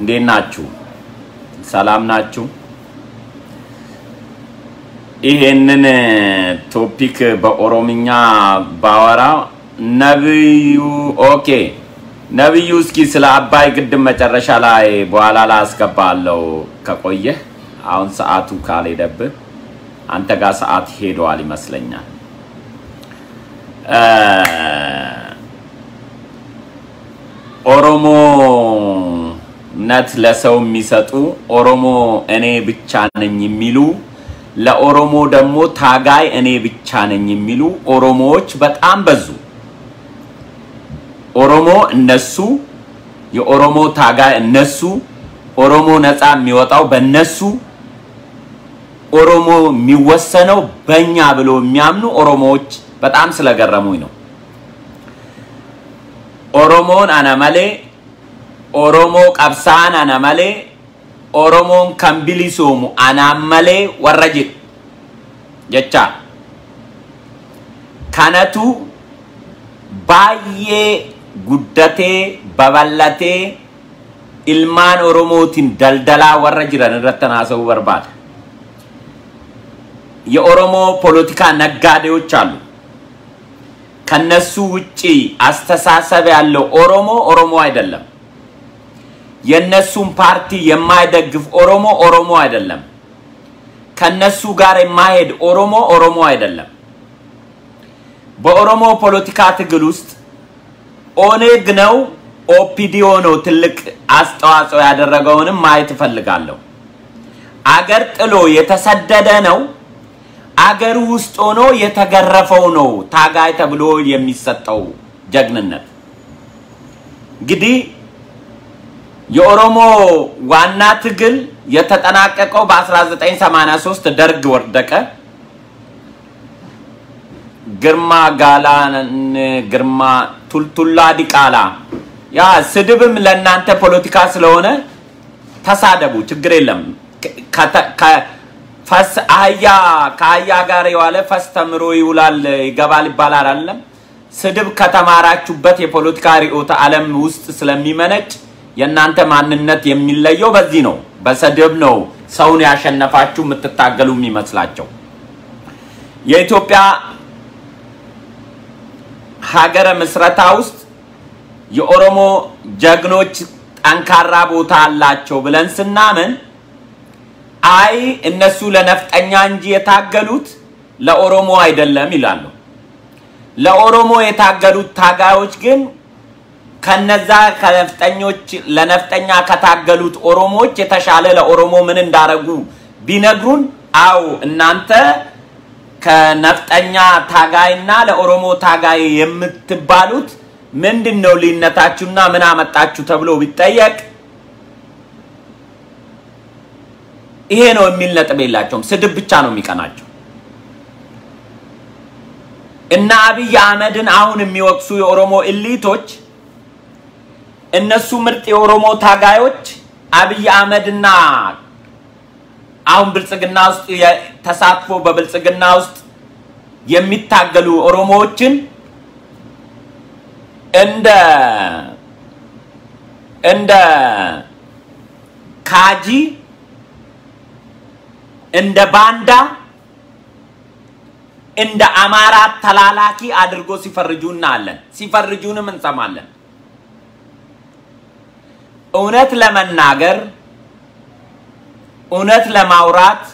እንዴት ናችሁ? ሰላም ናችሁ? ይሄንን ቶፒክ በኦሮምኛ ባወራ ነብዩ ኦኬ ነብዩ እስኪ ስለ አባይ ግድብ መጨረሻ ላይ በኋላ ላይ አስገባለሁ ከቆየህ። አሁን ሰዓቱ ካልሄደብህ አንተ ጋር ሰዓት ሄደዋል ይመስለኛል። ኦሮሞነት ለሰው የሚሰጡ ኦሮሞ እኔ ብቻ ነኝ የሚሉ ለኦሮሞ ደግሞ ታጋይ እኔ ብቻ ነኝ የሚሉ ኦሮሞዎች በጣም በዙ። ኦሮሞ እነሱ፣ የኦሮሞ ታጋይ እነሱ፣ ኦሮሞ ነፃ የሚወጣው በእነሱ፣ ኦሮሞ የሚወሰነው በእኛ ብሎ የሚያምኑ ኦሮሞዎች በጣም ስለገረሙኝ ነው። ኦሮሞን አነመሌ ኦሮሞ ቀብሳን አነመሌ ኦሮሞን ከንቢሊሶሙ አናመሌ ወረ jedhu jecha kanatu baay'ee guddatee babal'atee ilmaan oromootiin daldalaa warra jiran irratti haasa'uu barbaada. የኦሮሞ ፖለቲካ ነጋዴዎች አሉ። ከነሱ ውጪ አስተሳሰብ ያለው ኦሮሞ ኦሮሞ አይደለም። የነሱን ፓርቲ የማይደግፍ ኦሮሞ ኦሮሞ አይደለም። ከነሱ ጋር የማይሄድ ኦሮሞ ኦሮሞ አይደለም። በኦሮሞ ፖለቲካ ትግል ውስጥ ኦኔግ ነው ኦፒዲዮ ነው ትልቅ አስተዋጽኦ ያደረገውንም ማየት እፈልጋለሁ። አገር ጥሎ የተሰደደ ነው። አገር ውስጥ ሆኖ የተገረፈው ነው ታጋይ ተብሎ የሚሰጠው ጀግንነት። እንግዲህ የኦሮሞ ዋና ትግል የተጠናቀቀው በ1983 ደርግ ወደቀ። ግርማ ጋላን ግርማ ቱልቱላ ዲቃላ ያ ስድብም ለእናንተ ፖለቲካ ስለሆነ ተሳደቡ፣ ችግር የለም። ፈስ አህያ ከአህያ ጋር የዋለ ፈስ ተምሮ ይውላል ይገባል ይባላል አይደለም? ስድብ ከተማራችሁበት የፖለቲካ ርዕዮተ ዓለም ውስጥ ስለሚመነጭ የእናንተ ማንነት የሚለየው በዚህ ነው። በስድብ ነው ሰውን ያሸነፋችሁ የምትታገሉ የሚመስላቸው። የኢትዮጵያ ሀገረ ምስረታ ውስጥ የኦሮሞ ጀግኖች ጠንካራ ቦታ አላቸው ብለን ስናምን አይ እነሱ ለነፍጠኛ እንጂ የታገሉት ለኦሮሞ አይደለም ይላሉ። ለኦሮሞ የታገሉት ታጋዮች ግን ከነዛ ከነፍጠኞች ለነፍጠኛ ከታገሉት ኦሮሞዎች የተሻለ ለኦሮሞ ምን እንዳረጉ ቢነግሩን፣ አው እናንተ ከነፍጠኛ ታጋይና ለኦሮሞ ታጋይ የምትባሉት ምንድን ነው ልዩነታችሁና ምን አመጣችሁ ተብሎ ቢጠየቅ ይሄ ነው የሚል ነጥብ የላቸውም። ስድብ ብቻ ነው የሚቀናቸው። እና አብይ አህመድን አሁን የሚወቅሱ የኦሮሞ ኢሊቶች እነሱ ምርጥ የኦሮሞ ታጋዮች አብይ አህመድና አሁን ብልጽግና ውስጥ ተሳትፎ በብልጽግና ውስጥ የሚታገሉ ኦሮሞዎችን እንደ እንደ ካጂ እንደ ባንዳ እንደ አማራ ተላላኪ አድርጎ ሲፈርጁ እናያለን። ሲፈርጁንም እንሰማለን። እውነት ለመናገር እውነት ለማውራት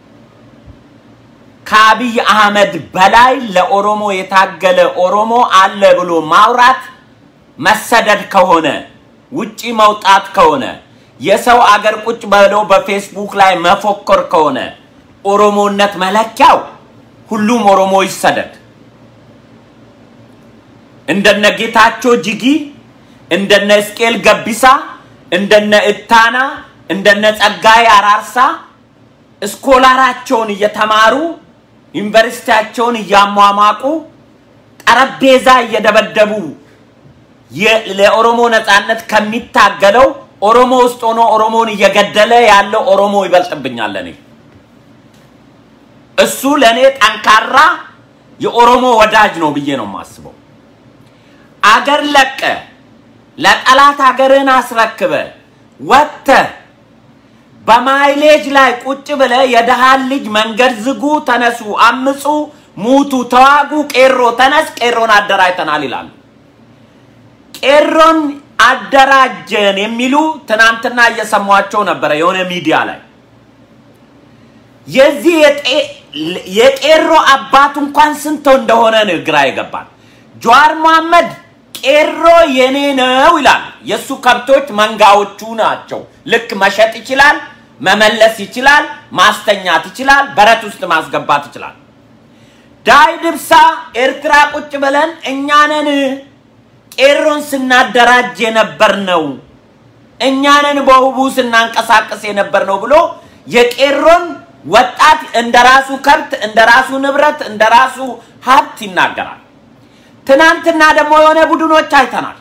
ከአብይ አህመድ በላይ ለኦሮሞ የታገለ ኦሮሞ አለ ብሎ ማውራት መሰደድ ከሆነ ውጪ መውጣት ከሆነ የሰው አገር ቁጭ ብለው በፌስቡክ ላይ መፎከር ከሆነ ኦሮሞነት መለኪያው ሁሉም ኦሮሞ ይሰደድ። እንደነ ጌታቸው ጅጊ፣ እንደነ እስቄል ገቢሳ፣ እንደነ እታና፣ እንደነ ጸጋይ አራርሳ እስኮላራቸውን እየተማሩ ዩኒቨርሲቲያቸውን እያሟሟቁ ጠረጴዛ እየደበደቡ ለኦሮሞ ነፃነት ከሚታገለው ኦሮሞ ውስጥ ሆኖ ኦሮሞን እየገደለ ያለው ኦሮሞ ይበልጥብኛል። እኔ እሱ ለእኔ ጠንካራ የኦሮሞ ወዳጅ ነው ብዬ ነው የማስበው። አገር ለቀ ለጠላት ሀገርህን አስረክበ ወጥተህ በማይሌጅ ላይ ቁጭ ብለህ የደሃን ልጅ መንገድ ዝጉ፣ ተነሱ፣ አምፁ፣ ሙቱ፣ ተዋጉ፣ ቄሮ ተነስ፣ ቄሮን አደራጅተናል ይላሉ። ቄሮን አደራጀን የሚሉ ትናንትና እየሰሟቸው ነበረ የሆነ ሚዲያ ላይ የዚህ የቄሮ አባት እንኳን ስንት እንደሆነ ነው ግራ የገባል። ጀዋር መሐመድ ቄሮ የኔ ነው ይላል። የእሱ ከብቶች መንጋዎቹ ናቸው። ልክ መሸጥ ይችላል፣ መመለስ ይችላል፣ ማስተኛት ይችላል፣ በረት ውስጥ ማስገባት ይችላል። ዳይ ድብሳ ኤርትራ ቁጭ ብለን እኛንን ቄሮን ስናደራጅ የነበር ነው እኛንን በውቡ ስናንቀሳቀስ የነበር ነው ብሎ የቄሮን ወጣት እንደ ራሱ ከብት እንደ ራሱ ንብረት እንደ ራሱ ሀብት ይናገራል። ትናንትና ደግሞ የሆነ ቡድኖች አይተናል።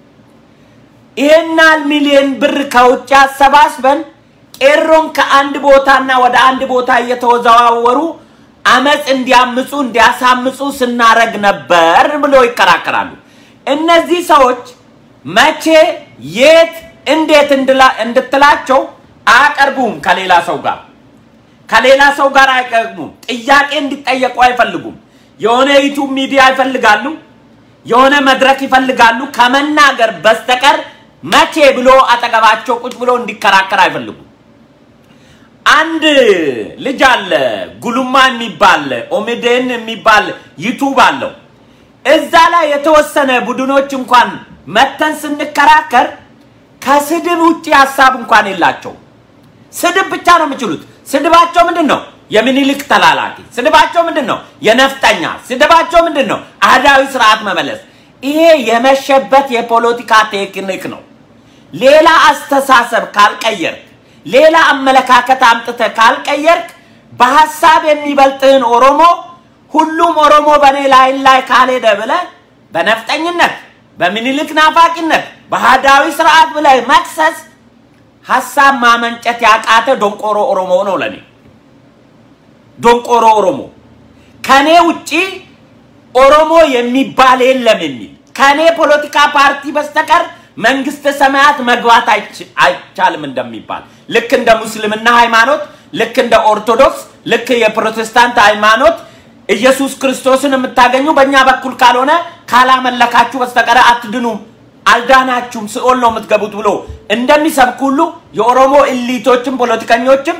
ይሄናል ሚሊዮን ብር ከውጭ አሰባስበን ቄሮን ከአንድ ቦታና ወደ አንድ ቦታ እየተወዘዋወሩ አመፅ እንዲያምፁ እንዲያሳምፁ ስናረግ ነበር ብሎ ይከራከራሉ። እነዚህ ሰዎች መቼ፣ የት፣ እንዴት እንድትላቸው አያቀርቡም ከሌላ ሰው ጋር ከሌላ ሰው ጋር አይቀርቡም። ጥያቄ እንዲጠየቁ አይፈልጉም። የሆነ ዩቱብ ሚዲያ ይፈልጋሉ፣ የሆነ መድረክ ይፈልጋሉ። ከመናገር በስተቀር መቼ ብሎ አጠገባቸው ቁጭ ብሎ እንዲከራከር አይፈልጉም። አንድ ልጅ አለ ጉሉማ የሚባል ኦሜዴን የሚባል ዩቱብ አለው። እዛ ላይ የተወሰነ ቡድኖች እንኳን መተን ስንከራከር ከስድብ ውጭ ሀሳብ እንኳን የላቸው። ስድብ ብቻ ነው የሚችሉት። ስድባቸው ምንድን ነው? የሚኒሊክ ተላላኪ። ስድባቸው ምንድን ነው? የነፍጠኛ። ስድባቸው ምንድን ነው? አህዳዊ ስርዓት መመለስ። ይሄ የመሸበት የፖለቲካ ቴክኒክ ነው። ሌላ አስተሳሰብ ካልቀየርክ፣ ሌላ አመለካከት አምጥተህ ካልቀየርክ በሀሳብ የሚበልጥህን ኦሮሞ ሁሉም ኦሮሞ በእኔ ላይ ላይ ካልሄደ ብለህ በነፍጠኝነት፣ በሚኒሊክ ናፋቂነት፣ በአህዳዊ ስርዓት ብለህ መክሰስ ሀሳብ ማመንጨት ያቃተ ዶንቆሮ ኦሮሞ ነው። ለኔ ዶንቆሮ ኦሮሞ ከኔ ውጪ ኦሮሞ የሚባል የለም የሚል ከኔ ፖለቲካ ፓርቲ በስተቀር መንግስተ ሰማያት መግባት አይቻልም እንደሚባል ልክ እንደ ሙስልምና ሃይማኖት፣ ልክ እንደ ኦርቶዶክስ፣ ልክ የፕሮቴስታንት ሃይማኖት ኢየሱስ ክርስቶስን የምታገኙ በእኛ በኩል ካልሆነ ካላመለካችሁ በስተቀር አትድኑም አልዳናችሁም ሲኦል ነው የምትገቡት ብሎ እንደሚሰብክ ሁሉ የኦሮሞ ኢሊቶችም ፖለቲከኞችም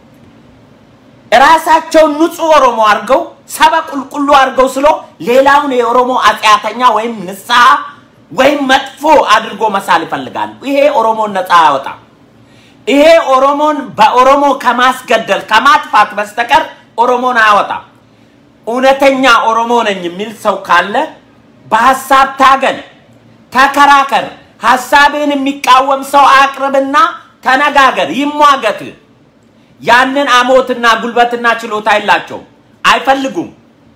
ራሳቸውን ንጹህ ኦሮሞ አድርገው ሰበ ቁልቁሉ አድርገው ስሎ ሌላውን የኦሮሞ አጽያተኛ ወይም ንስሐ ወይም መጥፎ አድርጎ መሳል ይፈልጋሉ። ይሄ ኦሮሞን ነፃ አያወጣም። ይሄ ኦሮሞን በኦሮሞ ከማስገደል ከማጥፋት በስተቀር ኦሮሞን አያወጣም። እውነተኛ ኦሮሞ ነኝ የሚል ሰው ካለ በሀሳብ ታገል፣ ተከራከር። ሀሳብን የሚቃወም ሰው አቅርብና ተነጋገር፣ ይሟገት። ያንን አሞትና ጉልበትና ችሎታ የላቸውም፣ አይፈልጉም።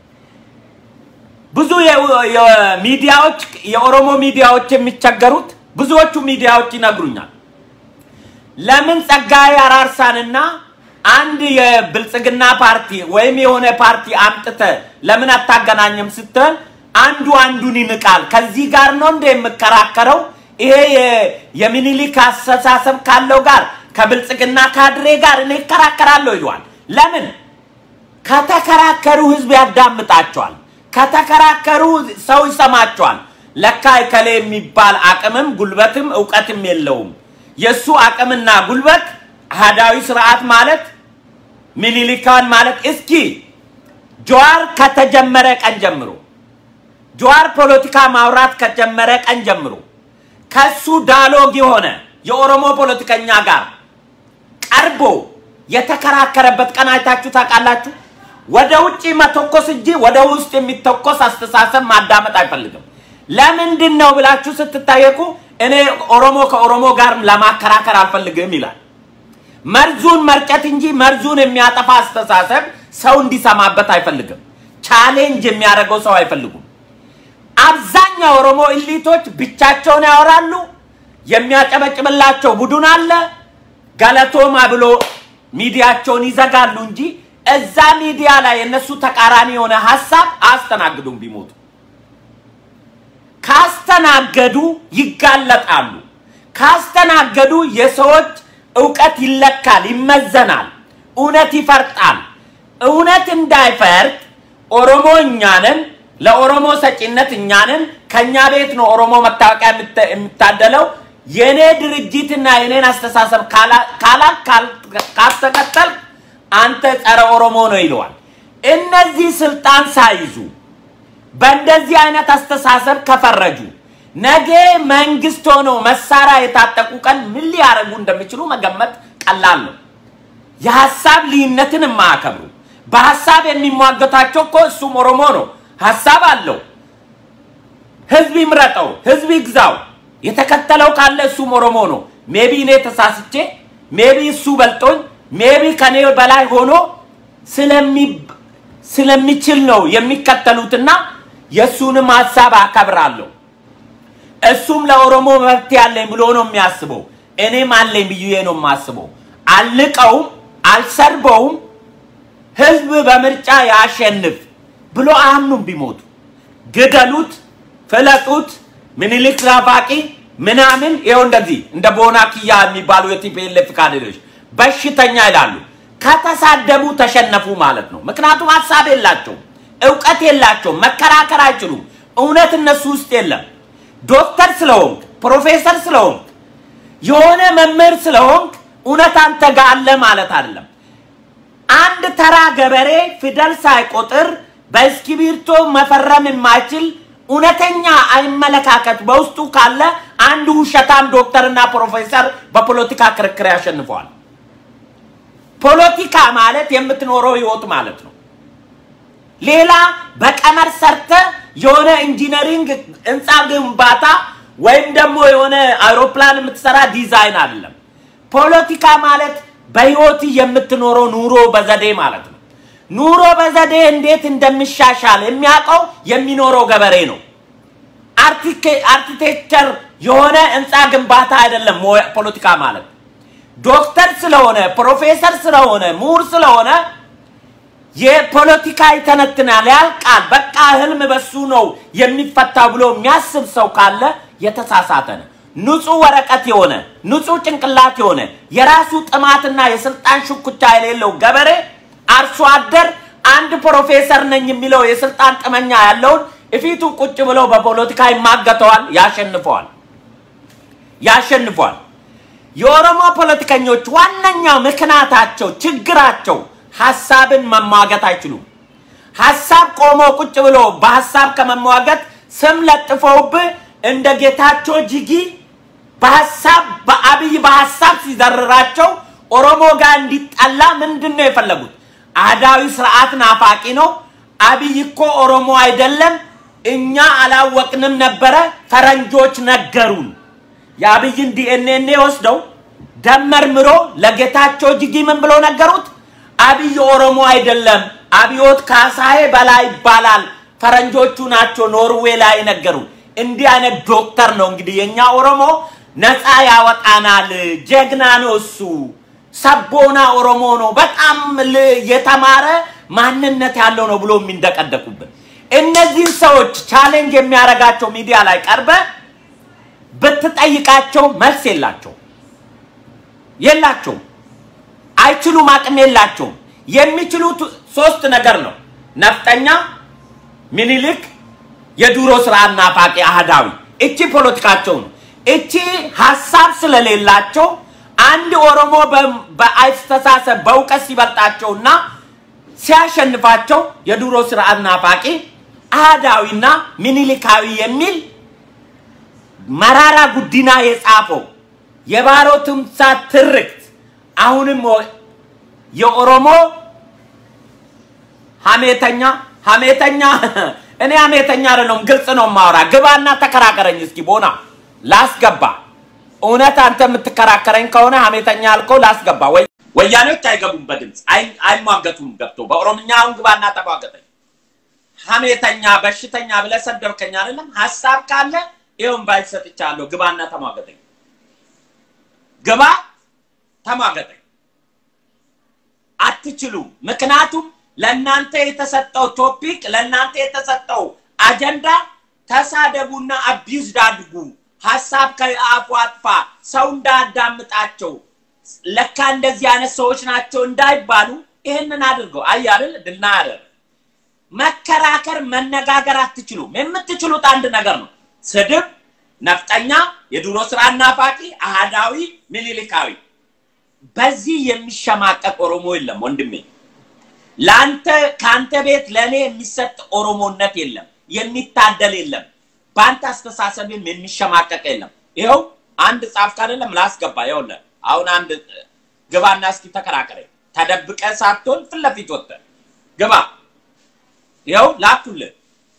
ብዙ ሚዲያዎች የኦሮሞ ሚዲያዎች የሚቸገሩት ብዙዎቹ ሚዲያዎች ይነግሩኛል። ለምን ጸጋዬ አራርሳንና አንድ የብልጽግና ፓርቲ ወይም የሆነ ፓርቲ አምጥተ ለምን አታገናኝም ስትል አንዱ አንዱን ይንቃል። ከዚህ ጋር ነው እንደ የምከራከረው ይሄ የሚኒሊክ አስተሳሰብ ካለው ጋር ከብልጽግና ካድሬ ጋር እኔ ይከራከራለሁ ይለዋል። ለምን ከተከራከሩ ህዝብ ያዳምጣቸዋል። ከተከራከሩ ሰው ይሰማቸዋል። ለካ እከሌ የሚባል አቅምም ጉልበትም እውቀትም የለውም። የእሱ አቅምና ጉልበት አህዳዊ ስርዓት ማለት ሚኒሊካን ማለት እስኪ ጀዋር ከተጀመረ ቀን ጀምሮ ጀዋር ፖለቲካ ማውራት ከጀመረ ቀን ጀምሮ ከሱ ዳሎግ የሆነ የኦሮሞ ፖለቲከኛ ጋር ቀርቦ የተከራከረበት ቀን አይታችሁ ታውቃላችሁ? ወደ ውጭ መተኮስ እንጂ ወደ ውስጥ የሚተኮስ አስተሳሰብ ማዳመጥ አይፈልግም። ለምንድን ነው ብላችሁ ስትጠየቁ እኔ ኦሮሞ ከኦሮሞ ጋር ለማከራከር አልፈልግም ይላል። መርዙን መርጨት እንጂ መርዙን የሚያጠፋ አስተሳሰብ ሰው እንዲሰማበት አይፈልግም። ቻሌንጅ የሚያደርገው ሰው አይፈልጉም። አብዛኛው ኦሮሞ ኢሊቶች ብቻቸውን ያወራሉ። የሚያጨበጭብላቸው ቡድን አለ። ገለቶማ ብሎ ሚዲያቸውን ይዘጋሉ እንጂ እዛ ሚዲያ ላይ የነሱ ተቃራኒ የሆነ ሀሳብ አያስተናግዱም። ቢሞቱ ካስተናገዱ ይጋለጣሉ። ካስተናገዱ የሰዎች እውቀት ይለካል፣ ይመዘናል፣ እውነት ይፈርጣል። እውነት እንዳይፈርጥ ኦሮሞ እኛንን ለኦሮሞ ሰጪነት እኛንን ከኛ ቤት ነው ኦሮሞ መታወቂያ የሚታደለው። የኔ ድርጅትና የኔን አስተሳሰብ ካላ ካስተከተል አንተ ጸረ ኦሮሞ ነው ይለዋል። እነዚህ ስልጣን ሳይዙ በእንደዚህ አይነት አስተሳሰብ ከፈረጁ ነገ መንግስት ሆነው መሳሪያ የታጠቁ ቀን ምን ሊያደርጉ እንደሚችሉ መገመት ቀላል ነው። የሀሳብ ልዩነትን የማያከብሩ በሀሳብ የሚሟገታቸው እኮ እሱም ኦሮሞ ነው። ሀሳብ አለው። ህዝብ ይምረጠው፣ ህዝብ ይግዛው። የተከተለው ካለ እሱም ኦሮሞ ነው። ሜቢ እኔ ተሳስቼ፣ ሜቢ እሱ በልጦኝ፣ ሜቢ ከኔ በላይ ሆኖ ስለሚችል ነው የሚከተሉትና የእሱንም ሀሳብ አከብራለሁ። እሱም ለኦሮሞ መብት ያለኝ ብሎ ነው የሚያስበው። እኔም አለኝ ብዬ ነው የማስበው። አልቀውም፣ አልሰርበውም። ህዝብ በምርጫ ያሸንፍ ብሎ አያምኑም። ቢሞቱ ግደሉት፣ ፍለጡት፣ ምኒልክ ናፋቂ ምናምን ይኸው እንደዚህ እንደ ቦና ኪያ የሚባሉ የቲፒኤልኤፍ ካድሬዎች በሽተኛ ይላሉ። ከተሳደቡ ተሸነፉ ማለት ነው። ምክንያቱም ሀሳብ የላቸውም፣ እውቀት የላቸውም፣ መከራከር አይችሉም። እውነት እነሱ ውስጥ የለም። ዶክተር ስለሆንክ ፕሮፌሰር ስለሆንክ የሆነ መምህር ስለሆንክ እውነት አንተ ጋር አለ ማለት አይደለም። አንድ ተራ ገበሬ ፊደል ሳይቆጥር በእስክሪብቶ መፈረም የማይችል እውነተኛ አመለካከት በውስጡ ካለ አንድ ውሸታም ዶክተርና ፕሮፌሰር በፖለቲካ ክርክር ያሸንፈዋል። ፖለቲካ ማለት የምትኖረው ህይወት ማለት ነው። ሌላ በቀመር ሰርተ የሆነ ኢንጂነሪንግ ህንፃ ግንባታ ወይም ደግሞ የሆነ አውሮፕላን የምትሰራ ዲዛይን አይደለም። ፖለቲካ ማለት በህይወት የምትኖረው ኑሮ በዘዴ ማለት ነው። ኑሮ በዘዴ እንዴት እንደሚሻሻል የሚያውቀው የሚኖረው ገበሬ ነው። አርኪቴክቸር የሆነ ህንፃ ግንባታ አይደለም ፖለቲካ ማለት። ዶክተር ስለሆነ ፕሮፌሰር ስለሆነ ምሁር ስለሆነ የፖለቲካ ይተነትናል፣ ያልቃል። በቃ ህልም በሱ ነው የሚፈታ ብሎ የሚያስብ ሰው ካለ የተሳሳተ ነው። ንጹህ ወረቀት የሆነ ንጹህ ጭንቅላት የሆነ የራሱ ጥማትና የስልጣን ሽኩቻ የሌለው ገበሬ አርሶ አደር አንድ ፕሮፌሰር ነኝ የሚለው የስልጣን ጥመኛ ያለውን እፊቱ ቁጭ ብለው በፖለቲካ ይማገተዋል፣ ያሸንፈዋል ያሸንፈዋል። የኦሮሞ ፖለቲከኞች ዋነኛው ምክንያታቸው ችግራቸው ሀሳብን መሟገት አይችሉም። ሀሳብ ቆሞ ቁጭ ብሎ በሀሳብ ከመሟገት ስም ለጥፈውብህ እንደ ጌታቸው ጅጊ በሀሳብ በአብይ በሀሳብ ሲዘርራቸው ኦሮሞ ጋር እንዲጠላ ምንድን ነው የፈለጉት? አህዳዊ ስርዓት ናፋቂ ነው። አብይ እኮ ኦሮሞ አይደለም፣ እኛ አላወቅንም ነበረ፣ ፈረንጆች ነገሩን። የአብይን ዲኤንኤ ወስደው ደመርምሮ ለጌታቸው ጅጊ ምን ብሎ ነገሩት? አብይ ኦሮሞ አይደለም፣ አብዮት ካሳዬ በላይ ይባላል፣ ፈረንጆቹ ናቸው ኖርዌይ ላይ ነገሩ። እንዲህ አይነት ዶክተር ነው እንግዲህ የኛ ኦሮሞ ነፃ ያወጣናል፣ ጀግና ነው እሱ፣ ሰቦና ኦሮሞ ነው፣ በጣም የተማረ ማንነት ያለው ነው ብሎ የሚንደቀደቁብን እነዚህን ሰዎች ቻሌንጅ የሚያደርጋቸው ሚዲያ ላይ ቀርበ ብትጠይቃቸው መልስ የላቸው የላቸውም፣ አይችሉም፣ አቅም የላቸውም። የሚችሉት ሶስት ነገር ነው። ነፍጠኛ፣ ምኒልክ፣ የዱሮ ስርዓት ናፋቂ አህዳዊ። እቺ ፖለቲካቸው ነው። እቺ ሀሳብ ስለሌላቸው አንድ ኦሮሞ በአስተሳሰብ በእውቀት ሲበልጣቸውና ሲያሸንፋቸው የዱሮ ስርዓት ናፋቂ አህዳዊና ምኒልካዊ የሚል መራራ ጉዲና የጻፈው የባሮ ትምሳት ትርክት አሁንም የኦሮሞ ሀሜተኛ ሀሜተኛ እኔ ሀሜተኛ አይደለሁም፣ ግልጽ ነው ማውራ። ግባና ተከራከረኝ እስኪ ቦና ላስገባ። እውነት አንተ የምትከራከረኝ ከሆነ ሀሜተኛ አልከው ላስገባ። ወይ ወያኔዎች አይገቡም በድምፅ አይሟገቱም። ገብቶ በኦሮምኛ አሁን ግባና ተሟገተኝ። ሀሜተኛ በሽተኛ ብለህ ሰደብከኝ አይደለም? ሀሳብ ካለ ይኸውም ባይሰጥቻለሁ። ግባና ተሟገተኝ። ግባ ተሟገተኝ። አትችሉም። ምክንያቱም ለእናንተ የተሰጠው ቶፒክ ለእናንተ የተሰጠው አጀንዳ ተሳደቡና አቢዩዝድ አድርጉ ሀሳብ ከአፉ አጥፋ፣ ሰው እንዳያዳምጣቸው፣ ለካ እንደዚህ አይነት ሰዎች ናቸው እንዳይባሉ ይህንን አድርገው አያብል ድልና ያደር መከራከር መነጋገር አትችሉም። የምትችሉት አንድ ነገር ነው፣ ስድብ፣ ነፍጠኛ፣ የድሮ ስራ ናፋቂ፣ አህዳዊ፣ ምኒልካዊ። በዚህ የሚሸማቀቅ ኦሮሞ የለም ወንድሜ። ለአንተ ከአንተ ቤት ለእኔ የሚሰጥ ኦሮሞነት የለም፣ የሚታደል የለም። በአንተ አስተሳሰብም የሚሸማቀቅ የለም። ይኸው አንድ ጻፍክ አይደለም ላስገባ። ይኸውልህ አሁን አንድ ግባና እስኪ ተከራከረ። ተደብቀ ሳትሆን ፊት ለፊት ወጥተህ ግባ። ይኸው ላኩልህ።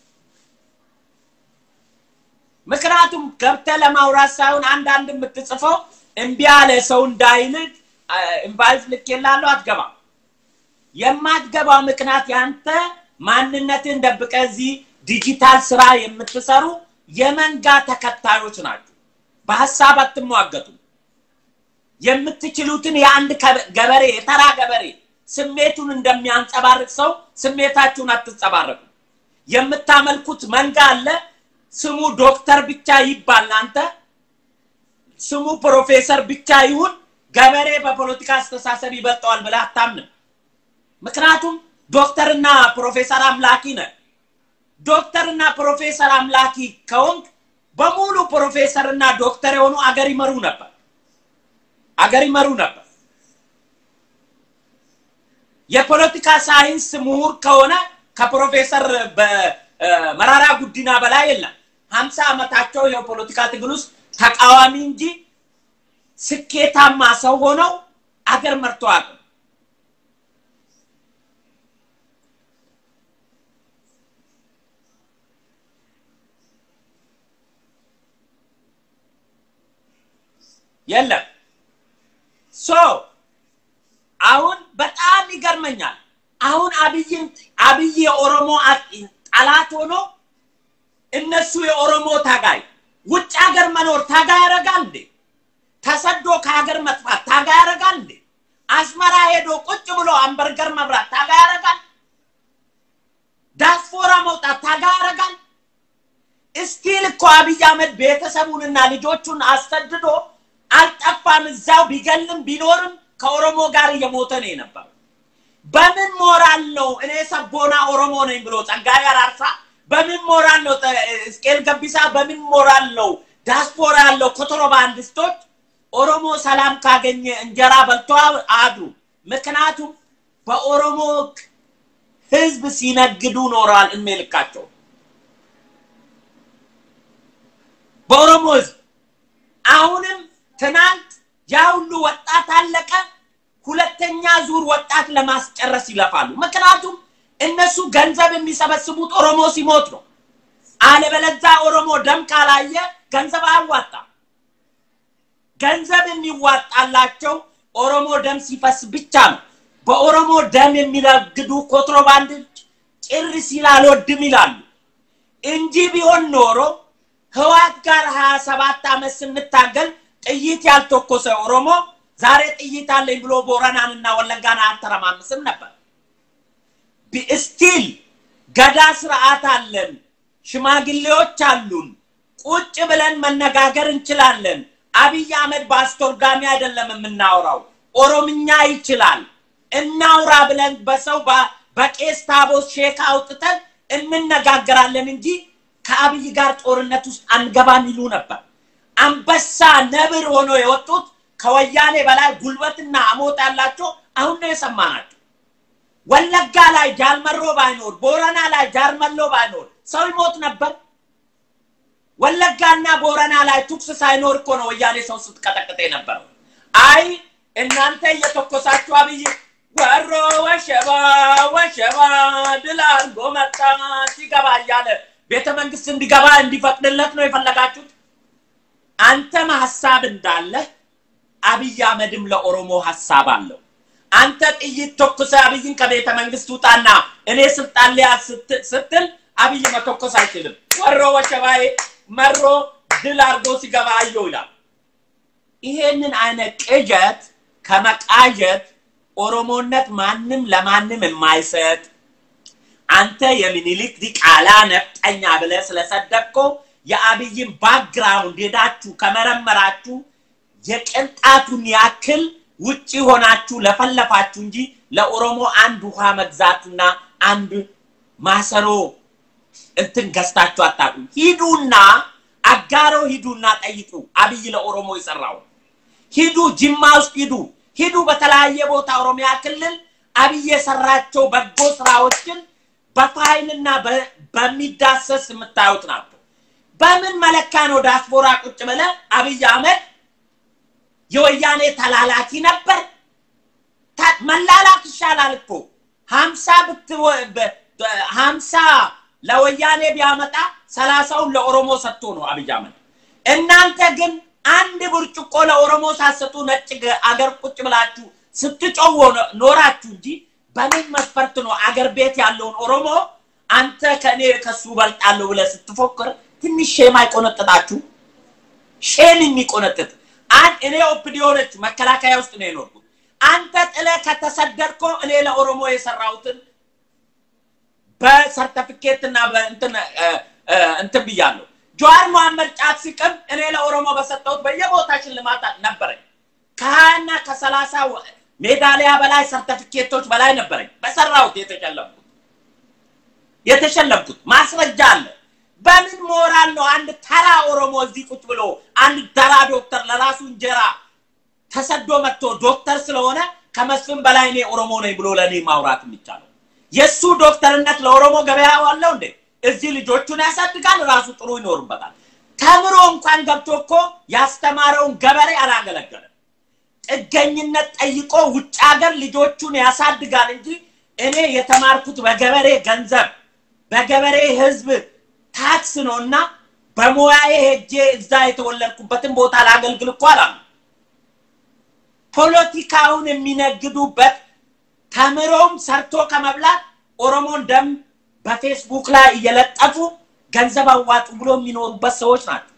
ምክንያቱም ገብተህ ለማውራት ሳይሆን አንዳንድ የምትጽፈው እምቢ ያለ ሰው እንዳይልቅ ኢንቫይት ልኬልሃለሁ፣ አትገባም። የማትገባው ምክንያት ያንተ ማንነትን ደብቀ እዚህ ዲጂታል ስራ የምትሰሩ የመንጋ ተከታዮች ናቸው። በሀሳብ አትሟገቱም። የምትችሉትን የአንድ ገበሬ የተራ ገበሬ ስሜቱን እንደሚያንጸባርቅ ሰው ስሜታችሁን አትጸባረቁ። የምታመልኩት መንጋ አለ። ስሙ ዶክተር ብቻ ይባል፣ እናንተ ስሙ ፕሮፌሰር ብቻ ይሁን፣ ገበሬ በፖለቲካ አስተሳሰብ ይበልጠዋል ብለህ አታምንም። ምክንያቱም ዶክተርና ፕሮፌሰር አምላኪ ነህ። ዶክተርና ፕሮፌሰር አምላኪ ከሆንክ በሙሉ ፕሮፌሰርና ዶክተር የሆኑ አገር ይመሩ ነበር አገር ይመሩ ነበር። የፖለቲካ ሳይንስ ምሁር ከሆነ ከፕሮፌሰር መራራ ጉዲና በላይ የለም። ሀምሳ ዓመታቸው የፖለቲካ ትግል ውስጥ ተቃዋሚ እንጂ ስኬታማ ሰው ሆነው አገር መርቶ አቅም የለም። ሶ አሁን በጣም ይገርመኛል። አሁን አብይን አብይ የኦሮሞ ጠላት ሆኖ እነሱ የኦሮሞ ታጋይ ውጭ ሀገር መኖር ታጋይ ያደርጋል እንዴ? ተሰዶ ከሀገር መጥፋት ታጋይ ያደርጋል እንዴ? አስመራ ሄዶ ቁጭ ብሎ አንበርገር መብራት ታጋይ ያደርጋል? ዳስፖራ መውጣት ታጋይ ያደርጋል? እስቲል እኮ አብይ አህመድ ቤተሰቡንና ልጆቹን አሰድዶ አልጠፋም። እዛው ቢገልም ቢኖርም ከኦሮሞ ጋር እየሞተ ነው የነበረው። በምን ሞራል ነው እኔ ሰቦና ኦሮሞ ነኝ ብሎ ጸጋዬ አራርሳ በምን ሞራል ነው እስቄል ገቢሳ በምን ሞራል ነው ዳስፖራ ያለው ኮንትሮባንዲስቶች ኦሮሞ ሰላም ካገኘ እንጀራ በልቶ አድሩ። ምክንያቱም በኦሮሞ ህዝብ ሲነግዱ ኖረዋል እድሜ ልካቸው በኦሮሞ ህዝብ አሁንም ትናንት ያ ሁሉ ወጣት አለቀ። ሁለተኛ ዙር ወጣት ለማስጨረስ ይለፋሉ። ምክንያቱም እነሱ ገንዘብ የሚሰበስቡት ኦሮሞ ሲሞት ነው። አለበለዛ ኦሮሞ ደም ካላየ ገንዘብ አያዋጣም። ገንዘብ የሚዋጣላቸው ኦሮሞ ደም ሲፈስ ብቻ ነው። በኦሮሞ ደም የሚነግዱ ኮንትሮባንድ ጭር ሲል አልወድም ይላሉ እንጂ ቢሆን ኖሮ ህዋት ጋር ሀያ ሰባት ዓመት ስንታገል ጥይት ያልተኮሰ ኦሮሞ ዛሬ ጥይት አለኝ ብሎ ቦረናንና ወለጋን አያተረማምስም ነበር። ስቲል ገዳ ስርዓት አለን፣ ሽማግሌዎች አሉን፣ ቁጭ ብለን መነጋገር እንችላለን። አብይ አህመድ በአስተርጓሚ አይደለም የምናወራው፣ ኦሮምኛ ይችላል። እናውራ ብለን በሰው በቄስ ታቦት ሼክ አውጥተን እንነጋገራለን እንጂ ከአብይ ጋር ጦርነት ውስጥ አንገባም ይሉ ነበር። አንበሳ ነብር ሆኖ የወጡት ከወያኔ በላይ ጉልበትና አሞት ያላቸው አሁን ነው የሰማናቸው። ወለጋ ላይ ጃልመሮ ባይኖር፣ ቦረና ላይ ጃርመሎ ባይኖር ሰው ይሞት ነበር። ወለጋና ቦረና ላይ ቱክስ ሳይኖር እኮ ነው ወያኔ ሰው ስትቀጠቅጥ የነበረው። አይ እናንተ እየተኮሳችሁ አብይ ወሮ ወሸባ ወሸባ ድል አድርጎ መጣ ሲገባ እያለ ቤተ መንግስት እንዲገባ እንዲፈቅድለት ነው የፈለጋችሁት። አንተም ሀሳብ እንዳለህ አብይ አህመድም ለኦሮሞ ሀሳብ አለው። አንተ ጥይት ተኩሰ አብይን ከቤተ መንግስት ውጣና እኔ ስልጣን ሊያዝ ስትል አብይ መተኮስ አይችልም። ወሮ ወሸባዬ መሮ ድል አድርጎ ሲገባ አየው ይላል። ይሄንን አይነት ቅዠት ከመቃዠት ኦሮሞነት ማንም ለማንም የማይሰጥ አንተ የሚኒሊክ ዲቃላ ነፍጠኛ ብለህ ስለሰደብከው የአብይን ባክግራውንድ ሄዳችሁ ከመረመራችሁ የቅንጣቱን ያክል ውጪ ሆናችሁ ለፈለፋችሁ እንጂ ለኦሮሞ አንድ ውሃ መግዛትና አንድ ማሰሮ እንትን ገዝታችሁ አታውቁም። ሂዱና አጋሮ ሂዱና ጠይቁ። አብይ ለኦሮሞ የሰራው ሂዱ፣ ጅማ ውስጥ ሂዱ፣ ሂዱ በተለያየ ቦታ ኦሮሚያ ክልል አብይ የሰራቸው በጎ ስራዎችን በፋይልና በሚዳሰስ የምታዩት ናቸው። በምን መለካ ነው ዳስፖራ ቁጭ ብለ አብይ አህመድ የወያኔ ተላላኪ ነበር? መላላክ ይሻላል እኮ ሀምሳ ሀምሳ ለወያኔ ቢያመጣ ሰላሳውን ለኦሮሞ ሰጥቶ ነው አብይ አህመድ። እናንተ ግን አንድ ብርጭቆ ለኦሮሞ ሳሰጡ ነጭ አገር ቁጭ ብላችሁ ስትጮው ኖራችሁ እንጂ በምን መስፈርት ነው አገር ቤት ያለውን ኦሮሞ አንተ ከእኔ ከሱ በልጣለሁ ብለህ ስትፎክር ትንሽ ሼም አይቆነጥጣችሁ? ሼም የሚቆነጥጥ እኔ ኦፕዲዮ ነች መከላከያ ውስጥ ነው የኖርኩት። አንተ ጥለህ ከተሰደድኮ እኔ ለኦሮሞ የሰራሁትን በሰርተፊኬት እና በእንትን እንትን ብያለሁ። ጀዋር መሐመድ ጫት ሲቅም እኔ ለኦሮሞ በሰጠሁት በየቦታ ሽልማት ነበረኝ። ከሀያና ከሰላሳ ሜዳሊያ በላይ ሰርተፊኬቶች በላይ ነበረኝ በሰራሁት የተሸለምኩት የተሸለምኩት ማስረጃ አለ። በምን ሞራል ነው አንድ ተራ ኦሮሞ እዚህ ቁጭ ብሎ አንድ ተራ ዶክተር ለራሱ እንጀራ ተሰዶ መጥቶ ዶክተር ስለሆነ ከመስፍን በላይ እኔ ኦሮሞ ነኝ ብሎ ለእኔ ማውራት የሚቻለው? የእሱ ዶክተርነት ለኦሮሞ ገበያ ዋለው እንዴ? እዚህ ልጆቹን ያሳድጋል፣ ራሱ ጥሩ ይኖርበታል። ተምሮ እንኳን ገብቶ እኮ ያስተማረውን ገበሬ አላገለገለም። ጥገኝነት ጠይቆ ውጭ ሀገር ልጆቹን ያሳድጋል እንጂ እኔ የተማርኩት በገበሬ ገንዘብ በገበሬ ህዝብ ታክስ ነው እና በሙያዬ ሄጄ እዛ የተወለድኩበትን ቦታ ላገልግል እኮ አላሉ። ፖለቲካውን የሚነግዱበት ተምሮም ሰርቶ ከመብላት ኦሮሞን ደም በፌስቡክ ላይ እየለጠፉ ገንዘብ አዋጡ ብሎ የሚኖሩበት ሰዎች ናቸው።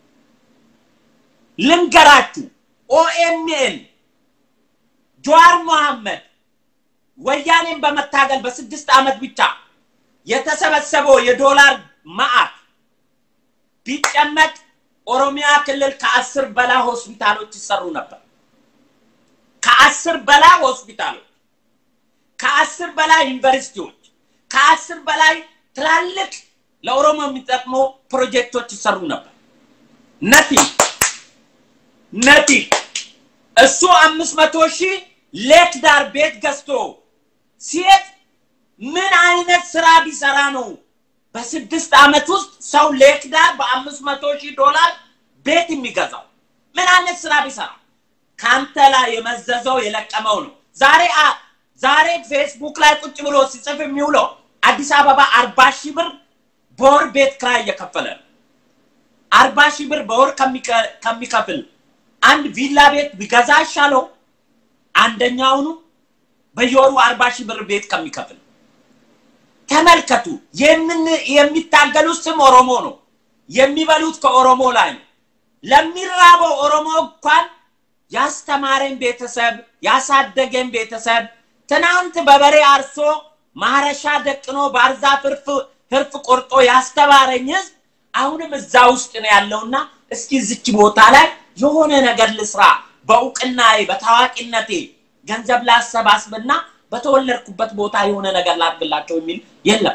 ልንገራችሁ፣ ኦኤምኤን ጀዋር መሐመድ ወያኔን በመታገል በስድስት ዓመት ብቻ የተሰበሰበው የዶላር ማዕት ቢጨመቅ ኦሮሚያ ክልል ከአስር በላይ ሆስፒታሎች ይሰሩ ነበር። ከአስር በላይ ሆስፒታሎች፣ ከአስር በላይ ዩኒቨርሲቲዎች፣ ከአስር በላይ ትላልቅ ለኦሮሞ የሚጠቅሙ ፕሮጀክቶች ይሰሩ ነበር። ነቲ ነቲ እሱ አምስት መቶ ሺህ ሌክ ዳር ቤት ገዝቶ ሲሄድ ምን አይነት ስራ ቢሰራ ነው በስድስት ዓመት ውስጥ ሰው ሌክ ዳር በአምስት መቶ ሺህ ዶላር ቤት የሚገዛው? ምን አይነት ስራ ቢሰራ ከአንተ ላይ የመዘዘው የለቀመው ነው። ዛሬ ዛሬ ፌስቡክ ላይ ቁጭ ብሎ ሲጽፍ የሚውለው አዲስ አበባ አርባ ሺህ ብር በወር ቤት ክራይ እየከፈለ ነው። አርባ ሺህ ብር በወር ከሚከፍል አንድ ቪላ ቤት ቢገዛ ይሻለው አንደኛውኑ በየወሩ አርባ ሺህ ብር ቤት ከሚከፍል ተመልከቱ። የሚታገሉት ስም ኦሮሞ ነው። የሚበሉት ከኦሮሞ ላይ ነው። ለሚራበው ኦሮሞ እንኳን ያስተማረኝ ቤተሰብ ያሳደገኝ ቤተሰብ ትናንት በበሬ አርሶ ማረሻ ደቅኖ ባርዛ ህርፍ ቆርጦ ያስተማረኝ ህዝብ አሁንም እዛ ውስጥ ነው ያለውና እስኪ ዝች ቦታ ላይ የሆነ ነገር ልስራ፣ በእውቅናዬ በታዋቂነቴ ገንዘብ ላሰባስብና በተወለድኩበት ቦታ የሆነ ነገር ላድርግላቸው የሚል የለም።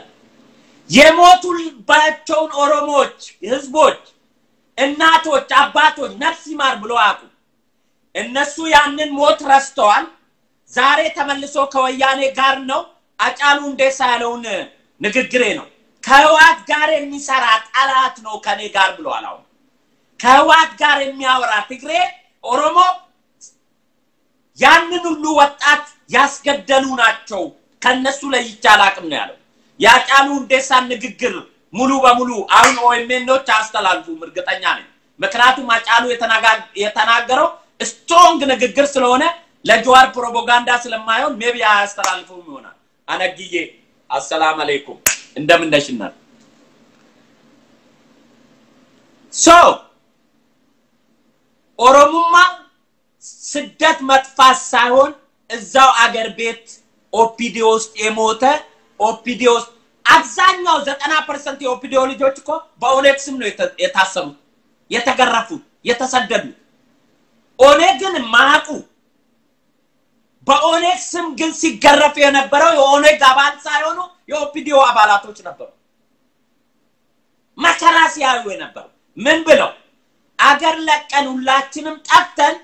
የሞቱባቸውን ኦሮሞዎች ህዝቦች፣ እናቶች፣ አባቶች ነፍስ ይማር ብሎ አያውቁ። እነሱ ያንን ሞት ረስተዋል። ዛሬ ተመልሶ ከወያኔ ጋር ነው። አጫሉ ሁንዴሳ ያለውን ንግግሬ ነው። ከህዋት ጋር የሚሰራ ጠላት ነው ከኔ ጋር ብለዋል። አሁን ከህዋት ጋር የሚያወራ ትግሬ ኦሮሞ ያንን ሁሉ ወጣት ያስገደሉ ናቸው። ከነሱ ለይቼ አላቅም ነው ያለው። የአጫሉ ሁንዴሳን ንግግር ሙሉ በሙሉ አሁን ኦኤምኤኖች አያስተላልፉም፣ እርግጠኛ ነኝ። ምክንያቱም አጫሉ የተናገረው ስትሮንግ ንግግር ስለሆነ ለጀዋር ፕሮፓጋንዳ ስለማይሆን ሜቢ አያስተላልፉም ይሆናል። አነግዬ አሰላም አለይኩም እንደምን ነሽ እናት? ሶ ኦሮሙማ ስደት መጥፋት ሳይሆን እዛው አገር ቤት ኦፒዲ ውስጥ የሞተ ኦፒዲ ውስጥ አብዛኛው ዘጠና ፐርሰንት የኦፒዲዮ ልጆች እኮ በኦነግ ስም ነው የታሰሩት፣ የተገረፉት፣ የተሰደዱት። ኦነግን ማቁ በኦነግ ስም ግን ሲገረፍ የነበረው የኦነግ አባል ሳይሆኑ የኦፒዲዮ አባላቶች ነበሩ። መከራ ሲያዩ የነበሩ ምን ብለው አገር ለቀን ሁላችንም ጠፍተን